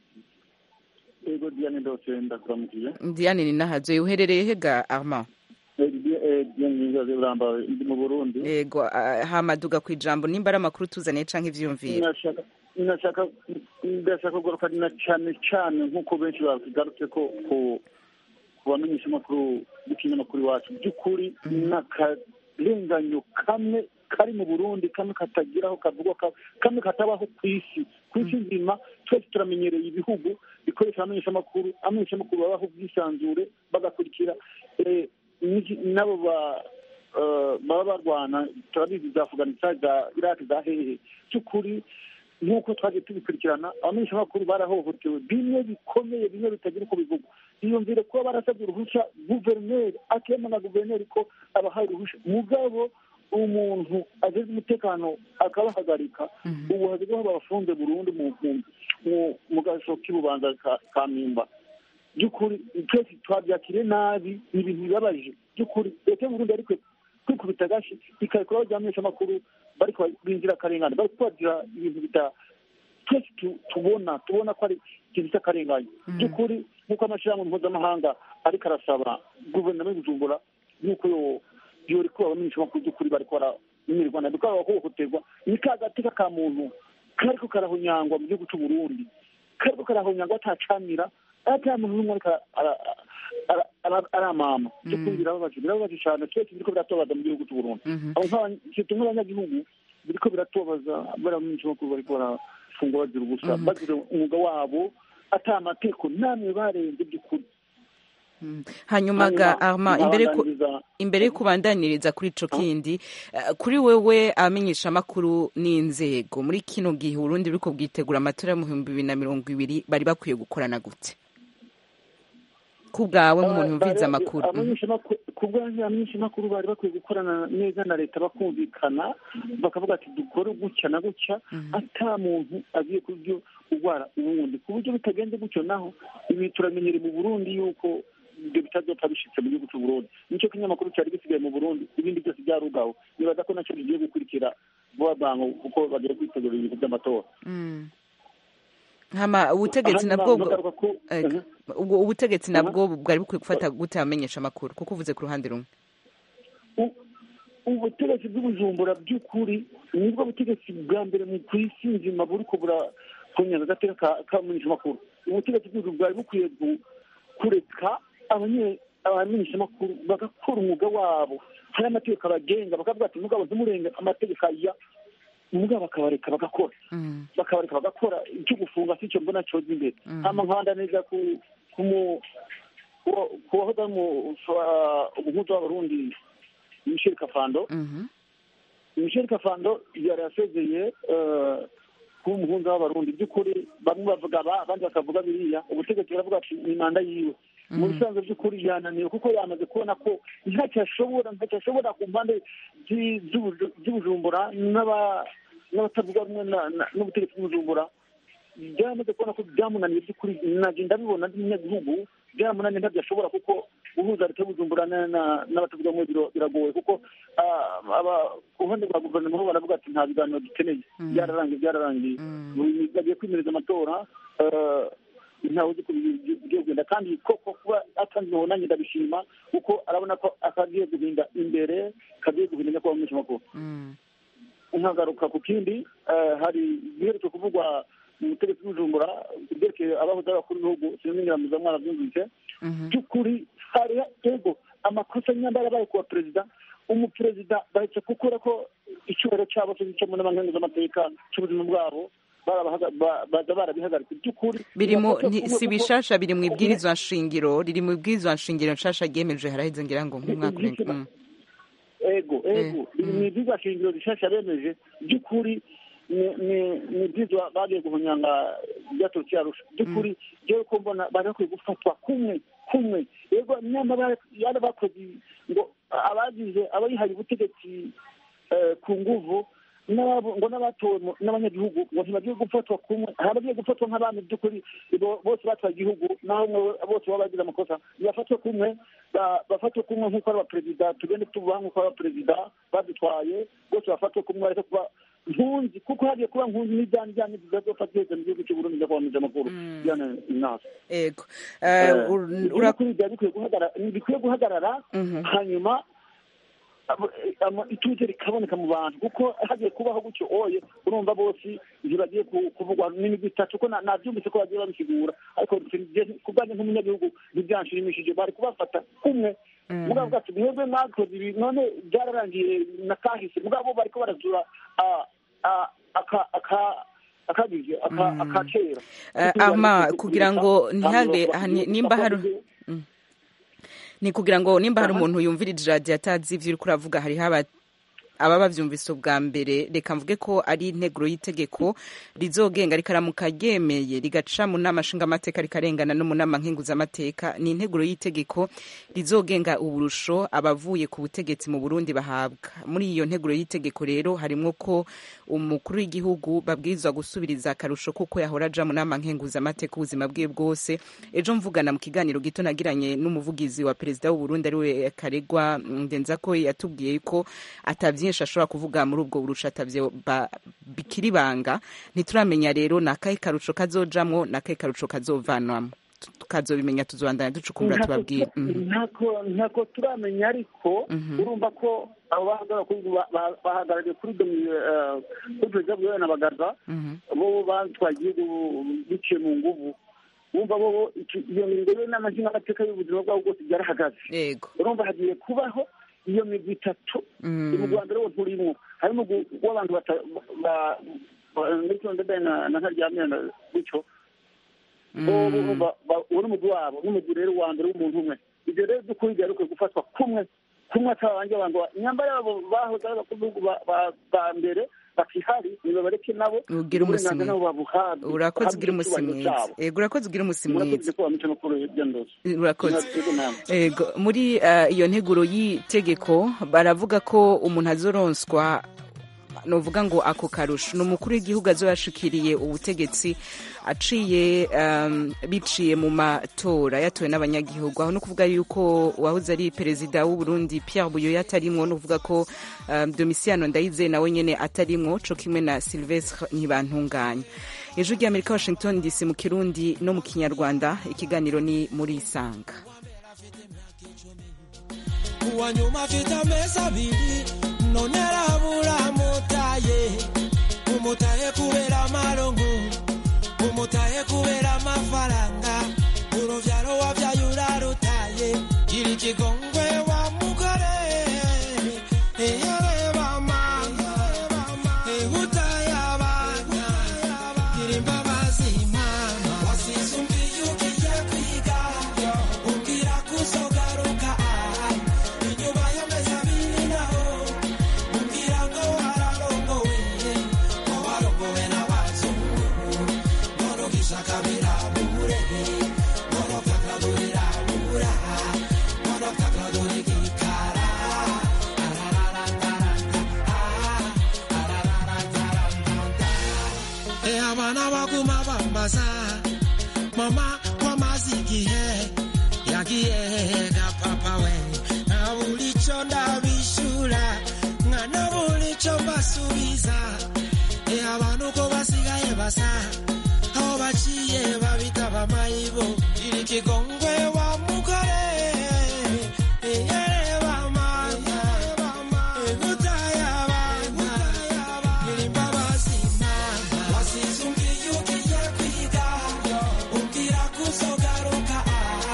ego diane ndose ndakuramukiye Diane ni nahazo uherereye hega Arma Eh, Di- eh, diane nyizaze buramba ndi mu burundi Ego ah, hamaduga ku ijambo nimba ari amakuru tuzaniye canke ivyiyumviro nashaka nashaka ndashaka kugaruka na cyane cyane nk'uko benshi babigarutse ko ku ku bamenyesha amakuru b'ikinyamakuru iwacu by'ukuri n'akarenganyo kamwe kari mu burundi kamwe katagira aho kavugwa ka- kamwe katabaho ku isi ku isi nzima twese turamenyereye ibihugu bikoresha abamenyesha amakuru abamenyesha amakuru babaho ubwisanzure bagakurikira eh, n'iki- n'abo ba eh, baba barwana turabizi za afganistan za iraki za hehe by'ukuri nk'uko twagiye tubikurikirana abamenyeshamakuru barahohotewe bimwe bikomeye bimwe bitagira uko bivugwa iyumvire kuba barasabye uruhushya guverineri akema na guverineri ko abahaye uruhushya mugabo umuntu ageze umutekano akabahagarika ubu hagezweho babafunze burundu mu mu- mu- mu gasho k'ibubanza ka- ka mimba by'ukuri twese twabyakiriye nabi ni ibintu bibabaje by'ukuri leta y'uburundi ariko kwikubita agashi ikarekura abajyamisha amakuru bari b'inzirakarengane bari kubagira ibintu bita twese tu- tubona tubona ko ari ikintu cy'akarengane by'ukuri nk'uko amashyirahamwe mpuzamahanga ariko arasaba guverinoma y'ubujumbura y'uko yo- yorekura abamenyesha amakuru by'ukuri bariko baramenyerwa nabi ko bahohoterwa ni ka gatika ka muntu kariko karahonyangwa mu gihugu cy'u Burundi kariko karahonyangwa atacamira ata muntu n'umwe ariko ara- ara- ara- aramama by'ukuri birababaje birababaje cyane twese biriko biratubabaza mu gihugu cy'u Burundi abo nk'aba- twe nk'abanyagihugu biriko biratubabaza bariya bamenyesha amakuru bariko barafungwa bazira ubusa bazira umwuga wabo ata amategeko namwe barenze by'ukuri Mm. hanyuma ga arma imbere ku nkabandaniriza- imbere yo kubandaniriza kuri ico kindi eh, kuri wewe abamenyesha amakuru n'inzego muri kino gihe urundi buriko bwitegura amatora yo mu bihumbi bibiri na mirongo ibiri bari bakwiye gukorana gute ku bwawe nk'umuntu yumviriza amakuru Mhm. abamenyeshamakuru ku bwanjye abamenyeshamakuru bari bakwiye gukorana neza na leta bakumvikana bakavuga ati dukore gutya na gutya ata muntu agiye kubyo urwara uwundi ku buryo bitagenze gutyo naho ibi turamenyere mu burundi yuko ibyo bitazopfa bishitse mu gihugu cy'u burundi nicyo kinyamakuru cyari gisigaye mu burundi ibindi byose byarugaho nibaza ko nacyo bigiye gukurikira vuba bwangu kuko bagiye kwitegura ibintu by'amatora Mm. hama ubutegetsi Hanyuma nabwo nkagaruka ku- Ego. ubwo ubutegetsi nabwo bwari bukwiye gufata gute abamenyesha amakuru kuko uvuze ku ruhande rumwe ubutegetsi bw'ubujumbura by'ukuri nibwo butegetsi bwa mbere mu ku isi nzima buriko burakunyaga agateka ka- k'abamenyeshamakuru ubutegetsi bw'ubujumbura bwari bukwiye gu- kureka abanye- abamenyeshamakuru bagakora umwuga wabo hari amategeko abagenga bakavuga ati mugabo ntimurenge amategeko aya mugabo bakabareka bagakora bakabareka bagakora icyo gufunga si cyo mbona cyoza imbere hama nkanda neza ku ku mu- ku- ku wahoze ari mu- fa- umuhuza w'abarundi michel kafando michel kafando yari yasezeye eh, kuba umuhunza w'abarundi by'ukuri bamwe bavuga ba abandi bakavuga biriya ubutegetsi buravuga ati ni manda yiwe mu bisanzwe by'ukuri yananiwe kuko yamaze kubona ko ntacyo ashobora ntacyo ashobora ku mpande z'i- z'ubuju- z'ubujumbura n'aba- n'abatavuga rumwe na- na- n'ubutegetsi bw'ubujumbura byamaze kubona ko byamunaniye by'ukuri nagenda bibona n'umunyagihugu byamunaniye ntabyo ashobora kuko guhuza leta y'ubujumbura na- na- n'abatavuga rumwe biro- biragoye kuko ah, aba- ku ruhande rwa guverinoma bo baravuga ati nta biganiro dukeneye byararangiye byararangiye Buri- bagiye kwimereza amatora eh, ntawe uzi ko bigiye bigiye kugenda kandi koko kuba atanzweho nanjye ndabishima kuko arabona ko akagiye guhinda imbere kagiye guhinda nyakubahwa umumenyeshamakuru nkagaruka ku kindi eh, hari ibiherutse kuvugwa mu butegetsi bw'ubujumbura ibyerekeye abahoze ari abakuru b'ibihugu sinamenyeramiza mwana byumvise by'ukuri hari ego amakosa nyamba yarabaye ku baperezida umuperezida bahetse gukora ko icyubahiro cyabo cyo gicamo n'abankenguzamateka cy'ubuzima bwabo barabahaga- ba- baza barabihagaritse by'ukuri biri mu birafatwa nti- kumwe si kuko- bishasha biri mu ibwirizwa nshingiro riri mu ibwirizwa nshingiro nshasha ryemeje haraheze ngira ngo nk'umwaka urenga Mm. ego ego ni ibyigwa shingiro bishasha bemeje by'ukuri ni- ni- ni ibyigwa bagiye guhunyanga byaturutse yarusha by'ukuri jewe ko mbona bari bakwiye gufatwa kumwe kumwe yego nyamara yari bakoze ngo abagize abayihaye ubutegetsi eh, ku nguvu n'abo- ngo n'abatowe mu- n'abanyagihugu ngo ntibagiye gufatwa kumwe hari abagiye gufatwa nk'abami by'ukuri bo- bose batwaye igihugu naho umwe bose baba bagize amakosa bafatwe kumwe ba- bafatwe kumwe nk'uko ari abaperezida tugende tubaha nk'uko ari abaperezida badutwaye bose bafatwe kumwe bareke kuba nkunzi kuko hagiye kuba nkunzi n'ibyanyu byanyu bizazofata byose mu gihugu cy'uburundi ndakwamije amakuru byana inasa ego Eh, ur- ura- kuri byari bikwiye guhagarara bikwiye guhagarara hanyuma abo- ama- ituze rikaboneka mu bantu kuko hagiye kubaho gutyo oye urumva bose ntibagiye ku- kuvugwa n'imigwi itatu ko na- nabyumvise ko bagiye babisigura ariko ku bwanjye nk'umunyagihugu ntibyanshimishije bari kubafata kumwe mugabo bwacu mwebwe mwakoze ibi none byararangiye na kahise mugabo bariko barazura ah, ah, aka- aka- akagize aka- akakera Eh, ama kugira ngo ntihabe hani- nimba hari Mm. ni kugira ngo nimba hari umuntu yumvirije radiyo atazi ibyo uri kuravuga hariho aba ababa bavyumvise ubwa mbere reka mvuge ko ari integuro y'itegeko rizogenga rikaramuka ryemeye rigaca mu nama nshingamateka rikarengana no mu nama nkenguzamateka ni integuro y'itegeko rizogenga uburusho abavuye ku butegetsi mu burundi bahabwa muri iyo nteguro y'itegeko rero harimwo ko umukuru w'igihugu babwirizwa gusubiriza akarusho kuko yahora aja mu nama nkenguzamateka ubuzima bwiwe bwose ejo mvugana mu kiganiro gito nagiranye n'umuvugizi wa perezida w'uburundi ariwe karegwa ndenza ko yatubwiye ko atavye byinshi ashobora kuvuga muri ubwo burusha atavyo ba- bikiri banga ntituramenya rero ni akahe karuco kazojamwo ni akahe karuco kazovanwamo Tu- tukazobimenya tuzobandanya ducukumbura tubabwire Mhm. ntako ntako turamenya ariko Mhm. urumva ko abo bahagarara kuri ba- ba- bahagarariye kuri domi- eh, kuri perezida bwiwe na bagaza Mhm. bo batwaye igihugu biciye mu nguvu wumva bo iki- iyo ngingo y'inama nshingamateka y'ubuzima bwabo bwose byarahagaze yego urumva hagiye kubaho iyo migwi itatu Mm. mu rwanda rero turimo harimo gu- w'abantu bata- ba- ba- ndetse ndadaye na na ntaryamira na gutyo bo- bo- ba- ba- uwo n'umugwi wabo n'umugwi rero wa mbere w'umuntu umwe ibyo rero by'ukuri byari bikwiye gufatwa kumwe kumwe atabanjye abantu inyambara yabo bahoze ari abakuru b'ibihugu ba- ba- ba mbere bakihari nibabareke nabo Ugira umunsi uburenganzira nabo babuhabwe urakoze ugira bahabwe umunsi icyubahiro mwiza cyabo. ego urakoze ugira umunsi murakoze mwiza ko bamica no kuri byandose urakoze Murakoze namwe. ego muri eh, iyo nteguro y'itegeko baravuga ko umuntu azoronswa novuga ngo ako karusho ni umukuru w'igihugu azoyashikiriye ubutegetsi aciye um, biciye mu matora yatowe n'abanyagihugu aho ni ukuvuga yuko uwahoze ari perezida w'u Burundi Pierre Buyoya atarimwo ni ukuvuga ko um, Domiciano Ndayizeye nawe nyene atarimwo co kimwe na Sylvestre Ntibantunganya ijwi ry'Amerika Washington DC mu Kirundi no mu Kinyarwanda ikiganiro ni muri Isanga uwa nyuma afite amezi abiri none arabura mutaye umutaye kubera amarongo umutaye kubera amafaranga uruvyaro wavyaye urarutaye gira ikigongwe wa mugore eyareba mama ehutaye abana gira imbabazi mama wasize umbwiye ugiye kwiga umbwira kuzogaruka aha inyuma y'amezi abiri naho umbwira ngo wararongowe ngo warongowe n'abazungu none ugishaka birabure none ukakadurira none ukakadura igikara Eh, abana baguma bambaza mama wamaze igihe yagiye ga papa we nabura ico ndabishura nkanabura ico mbasubiza Eh, abantu ko basigaye basa aho baciye babita bamayibo iri kigongwe wa mugore Eh, yereba mama egutaye abana gira imbabazi mama wasize umbwiye ugiye kwiga umbwira kuzogaruka aha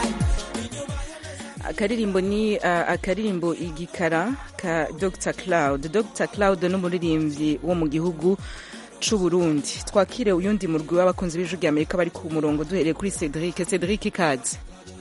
akaririmbo ni uh, akaririmbo igikara ka Dr Cloud Dr Cloud ni umuririmbyi wo mu gihugu c'u Burundi twakire uyundi murwi w'abakunzi b'ijwi ry'Amerika bari ku murongo duhereye kuri Cedric Cedric Kazi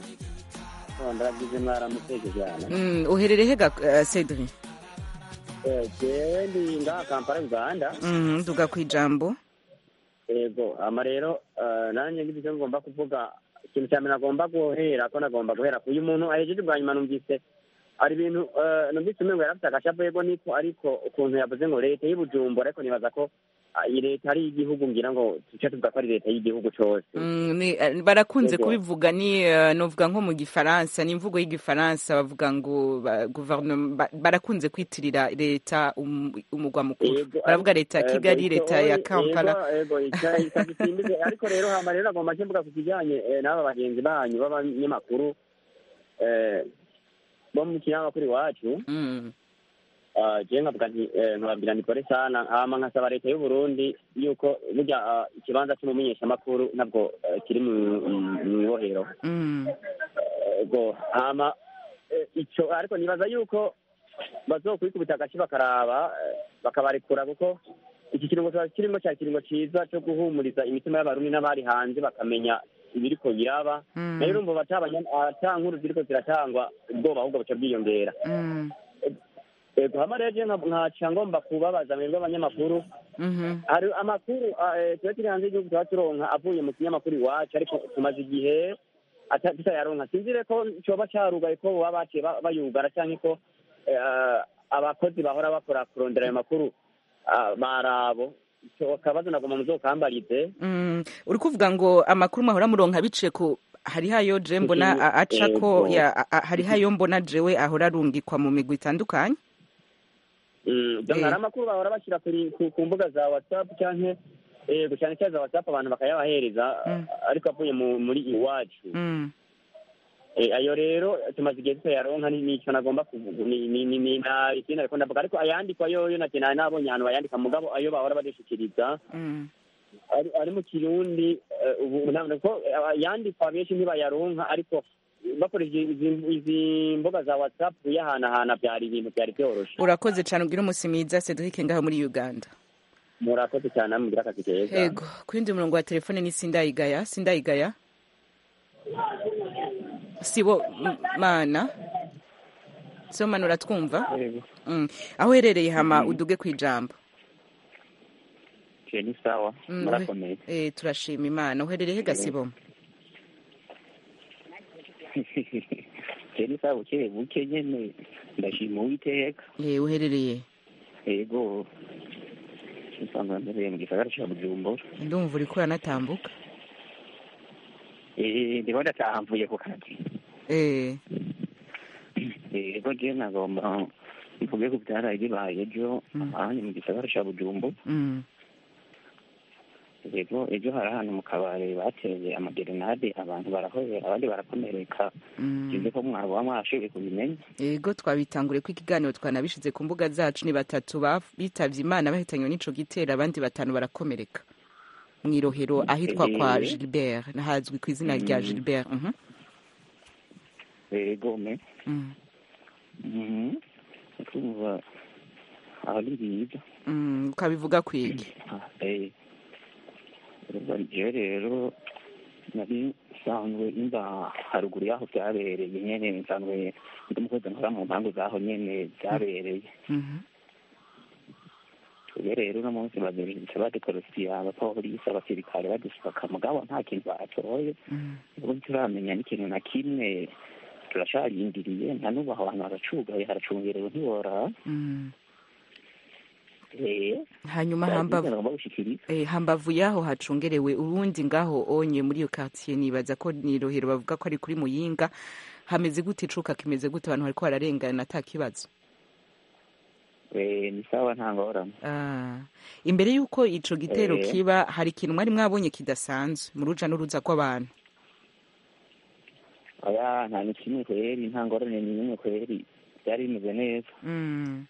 ndagize mwaramutse cyane mm, uherereye hega uh, Cedric Eh, jewe ndi ngaha kampala uganda mm, duga kwijambo yego ama rero eh, nanjye ngize icyo ngomba kuvuga ikintu cya mbere nagomba guhera ko nagomba guhera ku uyu muntu ahejeje bwa nyuma numvise hari ibintu eh, numvise umengo yarafite agashapa yego niko ariko ukuntu yavuze ngo leta y'ubujumbura ariko nibaza ko ah, iyi leta ari iy'igihugu ngira ngo tuce tuvuga ko ari leta y'igihugu cose Mm, ni, eh, barakunze Yego. kubivuga ni uh, novuga nko mu gifaransa ni imvugo y'igifaransa bavuga ngo ba, guverinoma ba, barakunze kwitirira leta um, umugwa mukuru Yego, baravuga leta ya Yego, kigali icyo leta ya oye, kampala yego, yego icya- itagisimbize ariko rero hama rero agomba mvuga ku kijyanye eh, n'aba bagenzi banyu b'abanyamakuru eh, bo mu kinyamakuru iwacu Mm. Ah, jewe nkavuga nti eh, nkababwira nikore sana hama nkasaba leta y'u Burundi yuko burya ah, ikibanza cy'umumenyeshamakuru ntabwo eh, kiri mu- mu- mu ibohero Mm. ego hama eh, ico ariko nibaza yuko bazokwikubita agace bakaraba eh, bakabarekura kuko iki kiringo tuba kirimo cya kiringo ciza cyo guhumuriza imitima y'abarundi n'abari hanze bakamenya ibiriko biraba Mm. rero urumva batabanya- ata nkuru ziriko ziratangwa ubwoba ahubwo buca bwiyongera Mm. ego hama rero je nka- nkaca ngomba kubabaza mwebwe abanyamakuru Mhm. hari amakuru ah, eh, tuba turi hanze y'igihugu tuba turonka avuye mu kinyamakuru iwacu ariko tumaze igihe ata- tutayaronka sinzire ko coba carugaye ko baba baciye ba- bayugara canke ko eh, abakozi bahora bakora kurondera ayo makuru ah, barabo ico kabazo nagoma muzokambarize Mm. uri kuvuga ngo amakuru mwahora muronka biciye ku hariho ayo je mbona a- aca ko Yego. ya- a- a- hariho ayo mbona jewe ahora arungikwa mu migwi itandukanye Mm, donc hari amakuru bahora bashyira kuri- ku ku mbuga za whatsapp canke yego cyane cyane za whatsapp abantu bakayabahereza Mm. ariko avuye mu- muri iwacu Mm. Eh, ayo rero tumaze igihe tutayaronka ni- nico nagomba kuvuga ni ni ni ni na ikindi ariko ndavuga ariko ayandikwa yoyo nake nari nabonye ahantu bayandika mugabo ayo bahora badushikiriza Mm. ari ari mu kirundi eh, ubu ntabwo ko eh, ayandikwa benshi ntibayaronka ariko bakoresheje izi- izi mbuga za whatsapp yahanahana byari ibintu byari byoroshe urakoze cyane ubwira umunsi mwiza Cedric ngaho muri Uganda murakoze cyane mugira akazi keza Ego, ku yindi murongo wa telefone ni Sindayigaya. Sindayigaya. sibo m- mana sibomana uratwumva Mm. aho uherereye hama uduge ku ijambo je ni sawa Mm, murakomeye eh, turashima imana uherereye he gasiboma je ni sawa buke buke nyene ndashima uwiteka Eh, uherereye yego usanga mbereye mu gisagara ca bujumbura ndumva uriko uranatambuka Eh, ndimo ndataha mvuye ku kazi Eh, yego je nagomba mvuge ku vyaraye bibaye ejo Mm. ahanye mu gisagara ca bujumbura mm, yego ejo hari ahantu mu kabare bateye amagerenade abantu barahobera abandi barakomereka mm. sinzi ko mwaba mwashoboye kubimenya yego twabitanguriye ko ikiganiro twanabishize ku mbuga zacu ni batatu ba- bitavye imana bahitanywe n'ico gitero abandi batanu barakomereka mw'irohero ahitwa kwa Eh. gilbert nahazwi ku izina rya Mm. gilbert mhm, yego me mm, Mhm. kumva ari byiza mm, ukabivuga kwigi Eh, urumva jewe rero nari nsanzwe imba haruguru y'aho byabereye nyene nsanzwe ndi umukozi nkora mu mpangu z'aho nyene byabereye Mhm, twebwe rero uno munsi baziritse badekorosiye abapolisi abasirikare badusaka mugabo nta kintu batoye mm, ubu turamenya n'ikintu na kimwe turacarindiriye nta n'ubu aho hantu haracugaye haracungerewe ntiworaba mm. Eh, hanyuma byagize hambavu bagomba gushikiriza eh, hambavu yaho hacungerewe urundi ngaho onye muri iyo quartier nibaza ko ni rohero bavuga ko ari kuri muyinga hameze gute icuka kimeze gute abantu bariko bararengana ata kibazo Eh, ni sawa nta ngorane Ah, imbere y'uko ico gitero Eh. kiba hari ikintu mwari mwabonye kidasanzwe mu ruja n'uruza kw'abantu oya nta ni kimwe kweri nta ngorane ni nimwe kweri byari bimeze neza Mm,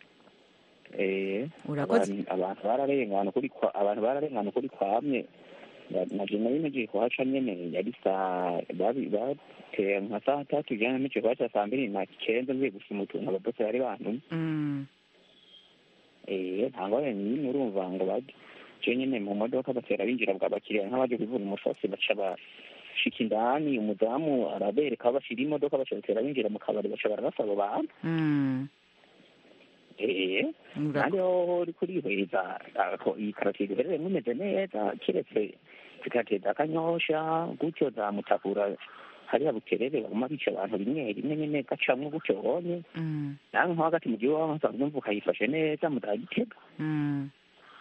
eh Urakoze. abantu- abantu bararengana ukuri kwa abantu bararengana ukuri kwamye Na- naje nari nagiye kuhaca nyene yari saa babi bateye nka saa tatu jana nico kuhaca saa mbiri na kenda mvuye gusuma utuntu ababose bari bantumye mm, eh nta ngorane n'imwe urumva ngo baje je nyene mu modoka batera binjira bwa bakiriya nk'abaje kuvuna umusasi baca bashika indani umudamu arabereka aho bashira imodoka baca batera binjira mu kabari baca bararasa abo bantu mm. eh Urako- kandi hoho uri kurihweza ako iyi karoti duherereyemo imeze neza kiretse zikateza akanyosha gutyo za mutakura hariya buterere baguma bica abantu rimwe rimwe nyene gacamwo gutyo bonye Mm, nawe nko hagati mu gihugu aho nsanzwe mvuka ukayifashe neza mudagitega mm.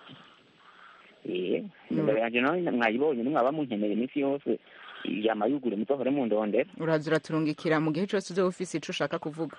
eh imbere yanje nawe mwayibonye nimwaba munkeneye iminsi yose yamayugure muzohore mundondera uraza uraturungikira mu gihe cose uzoba ufise ico ushaka kuvuga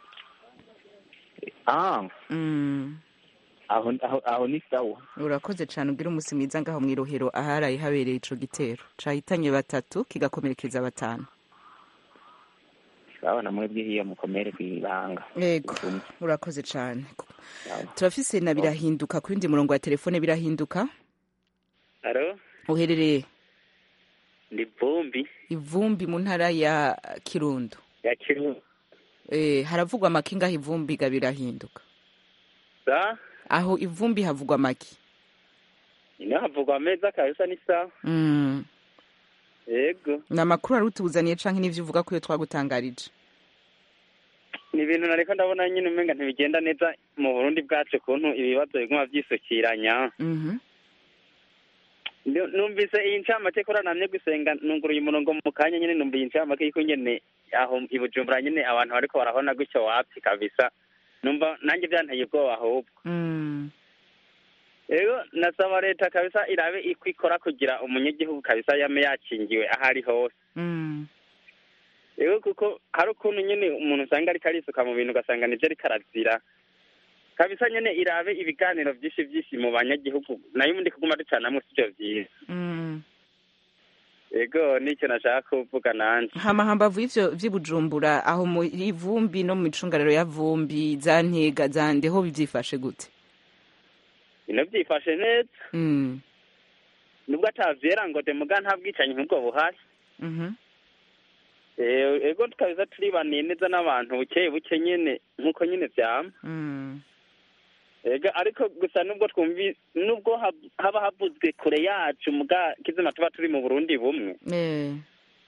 ah Mm, aho aho aho ni sawa urakoze cane ugira umusi mwiza ngaho mw'irohero aharaye habereye ico gitero cahitanye batatu kigakomerekeza batanu sawa na mwebwe hiyo mukomere kwibanga yego urakoze cane turafise na birahinduka ku yundi murongo wa telefone birahinduka Alo, uherereye ndi Vumbi ivumbi mu ntara ya kirundo ya Kirundo. eh, haravugwa amaki ngaho ivumbi ga birahinduka Sa, aho ivumbi havugwa amaki ino havugwa meza kabisa ni sawa. mm. Yego, ni amakuru wari utuzaniye canke n'ivyo uvuga ko iyo twagutangarije ni ibintu nariko ndabona nyine umenga ntibigenda neza mu Burundi bwacu kuntu ibibazo biguma vyisukiranya. Mhm. Ndu- Numvise iyi ncamake kora namye gusenga nunguruye umurongo mu kanya nyine numva iyi ncamake yuko nyene aho i Bujumbura nyene abantu bariko barahona gutyo wapi kabisa. Numva nanjye byanteye ubwoba ahubwo. Mm. Ego nasaba leta kabisa irabe iko ikora kugira umunyagihugu kabisa yame yakingiwe aho ari hose. Mm. Ego kuko hari ukuntu nyene umuntu usanga ariko arisuka mu bintu ugasanga nivyo ariko arazira. Kabisa nyene irabe ibiganiro vyinshi vyinshi mu banyagihugu nayo ubundi kuguma ducanamwo sivyo vyiza. Mm. Ego nicyo nashaka kuvuga nanje. hama hambavu y'ivyo vy'ibujumbura aho mu ivumbi no mu micungararo ya vumbi za ntega za ndeho bivyifashe gute Bino vyifashe neza mm. nubwo atavyera ngo demuga nta bwicanyi nk'ubwo buhari. Mhm. Eh, Ego tukabisa turibaniye neza n'abantu buke buke nyene nk'uko nyene vyama. Mm. Ega ariko gusa nubwo twumvi nubwo hab- haba havuzwe kure yacu muga kizima tuba turi mu Burundi bumwe Eh.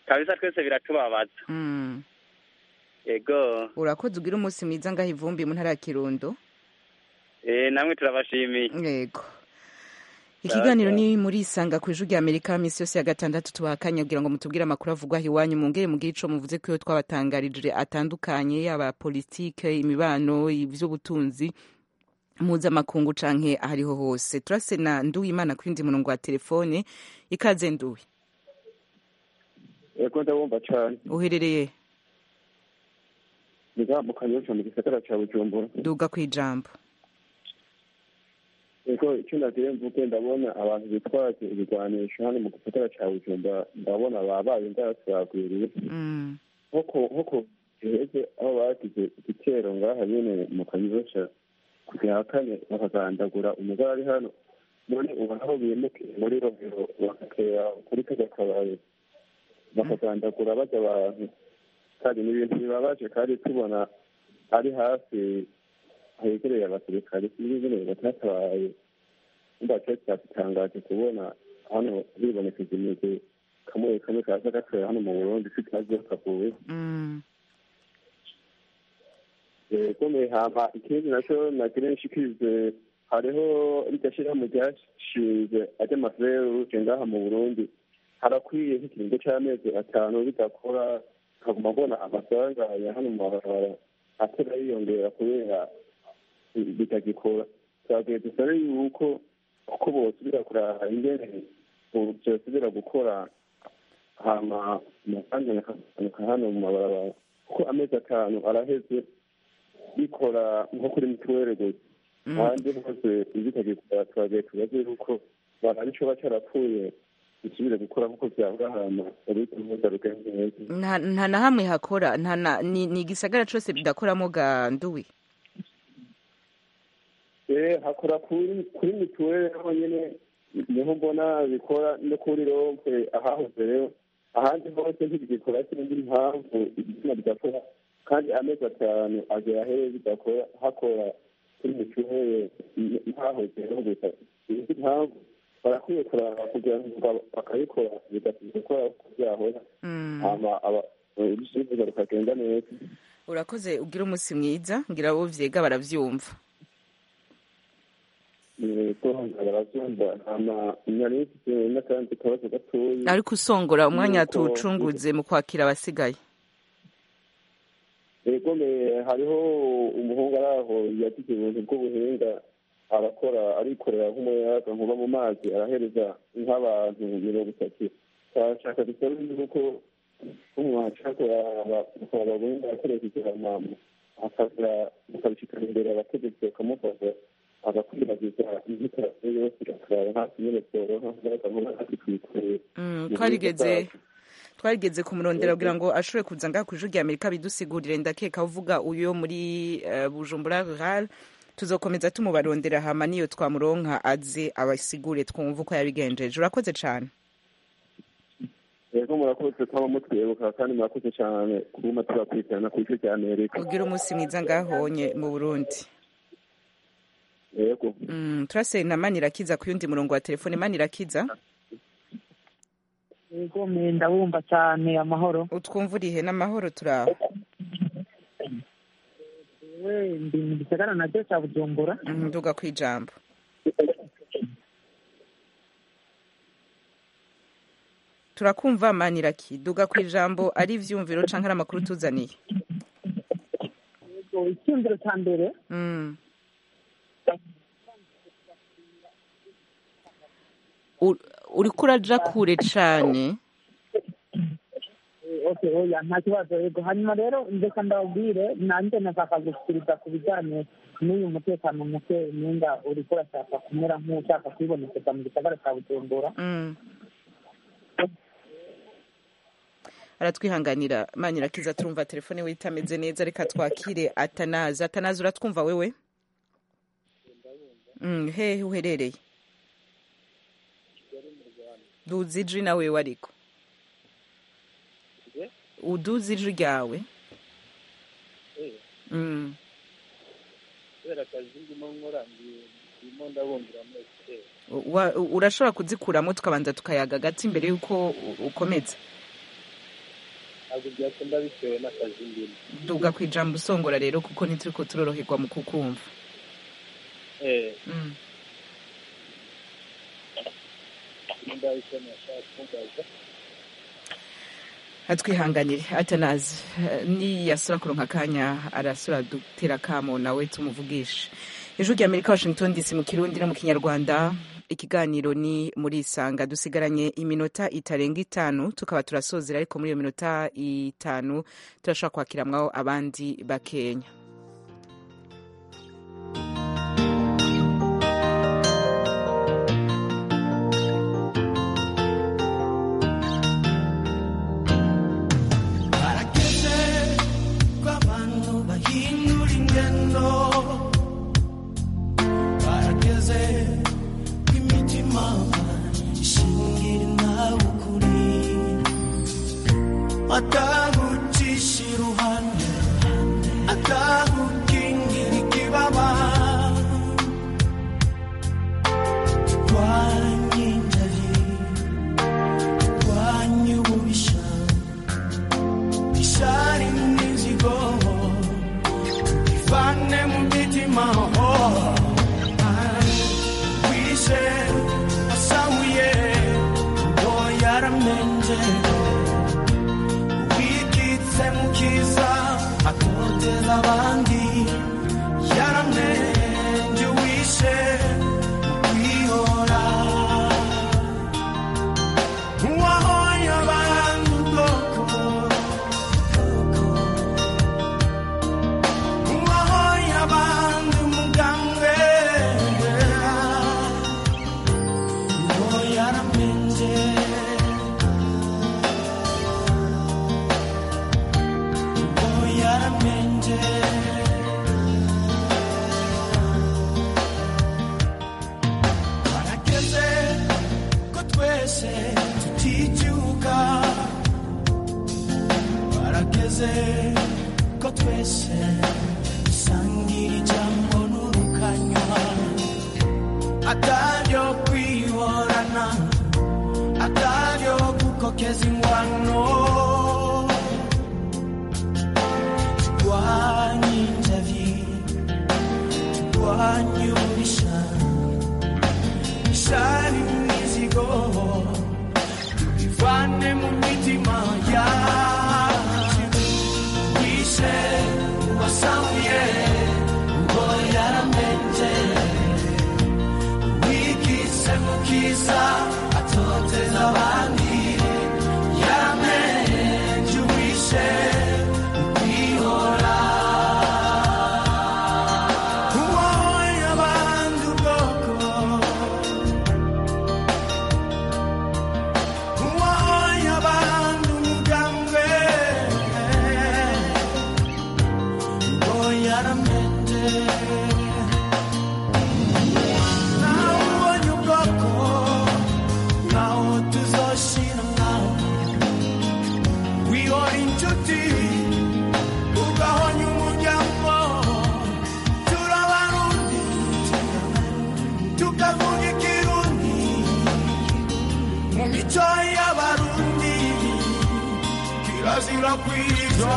kabisa twese biratubabaza Mm. yego urakoze ugira umunsi mwiza ngaho ivumbi mu ntara ya kirundo eh namwe turabashimiye yego ikiganiro ni muri isanga ku ijwi rya amerika minsi yose ya gatandatu tubaha akanya kugira ngo mutubwire amakuru avugwa aho iwanyu mungere mugire ico muvuze ko iyo twabatangarije atandukanye yaba politike imibano ivy'ubutunzi mpuzamakungu canke ahariho hose turase na nduwimana ku yindi murongo wa telefone ikaze nduwi yego ndabumva cane uherereye niga mu kanyosha mu gisagara ca bujumbura duga kw'ijambo yego icyo nagiye mvuge ndabona abantu bitwaje ibigwanisho hano mu gisagara ca bujumbura ndabona babaye ndasagwiriye Mm. nk'uko nk'uko giheze aho bagize igitero ngaha nyene mu kanyosha kugira kane bakagandagura umugore ari hano none ubu aho bimukiye muri rohero bagatera kuri kajya kabaye bakagandagura bajya abantu kandi ni ibintu bibabaje kandi tubona ari hafi hegereye abasirikare sinzi nyine batatabaye umva cyo cyadutangaje kubona hano bibonekeza imigwi kamwe kamwe kaza gatera hano mu burundi si kazi kavuye Mm. komeye hama ikindi nacyo nagira nshikirize hariho rirya shirahamwe ryashinze ajya amaferuje ngaha mu burundi harakwiye nk'ikiringo c'amezi atanu bidakora nkaguma mbona amafaranga ya hano mu mabarabara atera yiyongera kubera bitagikora twagiye dusabe yuko uko bosubira kuraba ingene vyosubira gukora hama amafaranga yakagabanuka hano mu mabarabara kuko amezi atanu araheze bikora nko kuri mituweli gusa ahandi hose bitagikora twagiye tubaze yuko baraba ico baca arapfuye bisubire gukora nkuko vyahora hama uriko ntugaruke neza nta nta na hamwe hakora nta na ni, ni igisagara cose bidakoramo ga nduwi Eh, hakora kuri kuri mituweli honyene niho mbona bikora no kuri rompe ahahoze rero ahandi hose ntibigikora sinzi impamvu igitsina bidakora kandi amezi atanu agera hehe bidakora hakora kuri mituweli ntahoze rero gusa sinzi impamvu barakwiye kuraba kugira ngo bakabikora bigatuma gukora uko byahora Mm. hama aba- ibisubizo bikagenda neza urakoze ugira umunsi mwiza ngira abo vyega baravyumva yego baravyumva hama nyari mfise n'akandi kabazo gatoyi ariko usongora umwanya Nuko- tuwucunguze mu kwakira abasigaye yego me hariho umuhungu ari aho yagize ibintu bw'ubuhinga arakora arikorera nk'umuyaga nkuba mu mazi arahereza nk'abantu mirongo itatu turashaka dusabe yuko umwashaka kuraba buhinga akoresheje amamo akaza mukabishikana imbere abategetsi bakamufasha agakwiragiza inyitarasiyo yose akaraba hasi nyene byoroha bakavuga ati twikoreye Mm, twarigeze twarigeze kumurondera kugira ngo ashobore kuza ngaha ku ijwi rya amerika bidusigurire ndakeka uvuga uyo muri eh, bujumbura rural tuzokomeza tumubarondera hama niyo twamuronka aze abasigure twumva uko yabigenjeje urakoze cane yego murakoze twaba mutwibuka kandi murakoze cyane kuguma tubakurikirana ku ijwi rya amerika ugira umunsi mwiza ngahonye mu burundi yego Mm, turase na manirakiza ku yundi murongo wa telefone manirakiza yego me ndabumva cyane amahoro utwumva urihe n'amahoro turaho we ndi mu gisagara nacyo cya bujumbura Mm, nduga kwijambo turakumva maniraki duga kwijambo ari ivyumviro canke ari amakuru tuzaniye yego icyumviro cya mbere Mm. U- uriko uraja kure cane Eh, okay oya nta kibazo yego hanyuma rero ndeka ndababwire nanjye nashaka gushyikiriza ku bijyanye n'uyu mutekano muke ninga uriko urashaka kumera nk'ushaka kwibonekeza mu gisagara cya bujumbura Mm. aratwihanganira manirakiza turumva telefone we itameze neza reka twakire atanazi atanazi uratwumva wewe Mm, hehe uherereye duzi ijwi na wewe ariko uduzi ijwi ryawe Mm. kubera akazi ndimo nkora ndimo ndabumvira muri ekuteri Wa- urashobora kuzikuramo tukabanza tukayaga gati mbere y'uko u- ukomeza ntabwo byakunda bitewe n'akazi ndimo duga ku ijambo usongora rero kuko ntituriko turoroherwa mu kukumva eh Mm. nimba icyo nashaka kubaza atwihanganire atanazi niyasura kuronka akanya arasura dutera kamo nawe tumuvugishe ijwi rya amerika washington dc mu kirundi no mu kinyarwanda ikiganiro ni muri isanga dusigaranye iminota itarenga itanu tukaba turasozera ariko muri iyo minota itanu turashobora kwakiramwaho abandi bakenya barageze ko abantu bahindura ingendo barageze ko imitima ishingira nawe ukuri atagucisha iruhande atagukingira ikibaba turwanye injari turwanye ububisha ishari n'inzigo ivane mu mitima wishe asahuye ngo yaramenje wikitse mu kiza atoteza abandi yaramenje wishe kwihora uwahoye abantu ubwoko uwahoye abantu umugambwe uwo yaramenje uwo yaramenje barageze ko twese tuticyuka barageze ko twese dusangira ijambo n'urukanywa ataryo kwihorana ataryo gukokeza ingwano turwanye injavi turwanye ububisha ishari n'imizigo tubivane mu mitima yacu wishe wasamuye ngo yaramenje wikise mu kiza atoteza abandi yaramenje wishe kwihora uwoye abandi ubwoko uwoye abandi umugambwe ngo yaramenje nawe ubonye ubwoko naho tuzoshira mwawe wihora inshuti ugahonya umuryango turabarundi tukavuga ikirundi mu mico y'abarundi kirazira kwizwa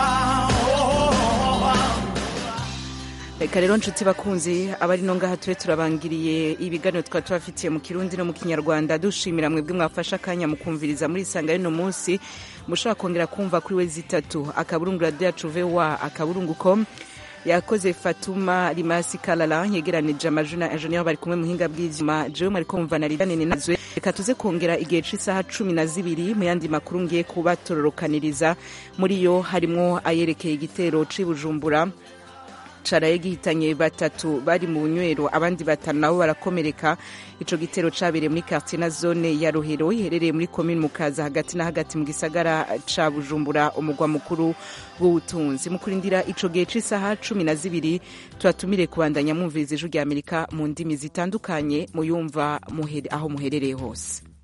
reka rero nshuti bakunzi abari no ngaha tube turabangiriye ibiganiro twaba tubafitiye mu kirundi no mu kinyarwanda dushimira mwebwe mwafashe akanya mukumviriza muri isanga y'uno munsi mushobora kongera kumva kuri we zitatu akaburungu radiyo yacu vowa akaburungu com yakoze fatuma rimasi kalala yegeranije amajwi na enjeniyeri bari kumwe muhinga bw'ibyuma jewe mwari kumva na ridanini nazwe reka tuze kongera igihe c'isaha cumi na zibiri mu yandi makuru ngiye kubatororokaniriza muri yo harimwo ayerekeye igitero c'i bujumbura caraye gihitanye batatu bari mu bunywero abandi batanu nabo barakomereka ico gitero cabereye muri quartier na zone ya rohero iherereye muri komine mukaza hagati na hagati mu gisagara ca bujumbura umugwa mukuru w'ubutunzi mu kurindira ico gihe c'isaha cumi na zibiri tubatumire kubandanya mwumviriza ijwi rya amerika mu ndimi zitandukanye muyumva muhere- aho muherereye hose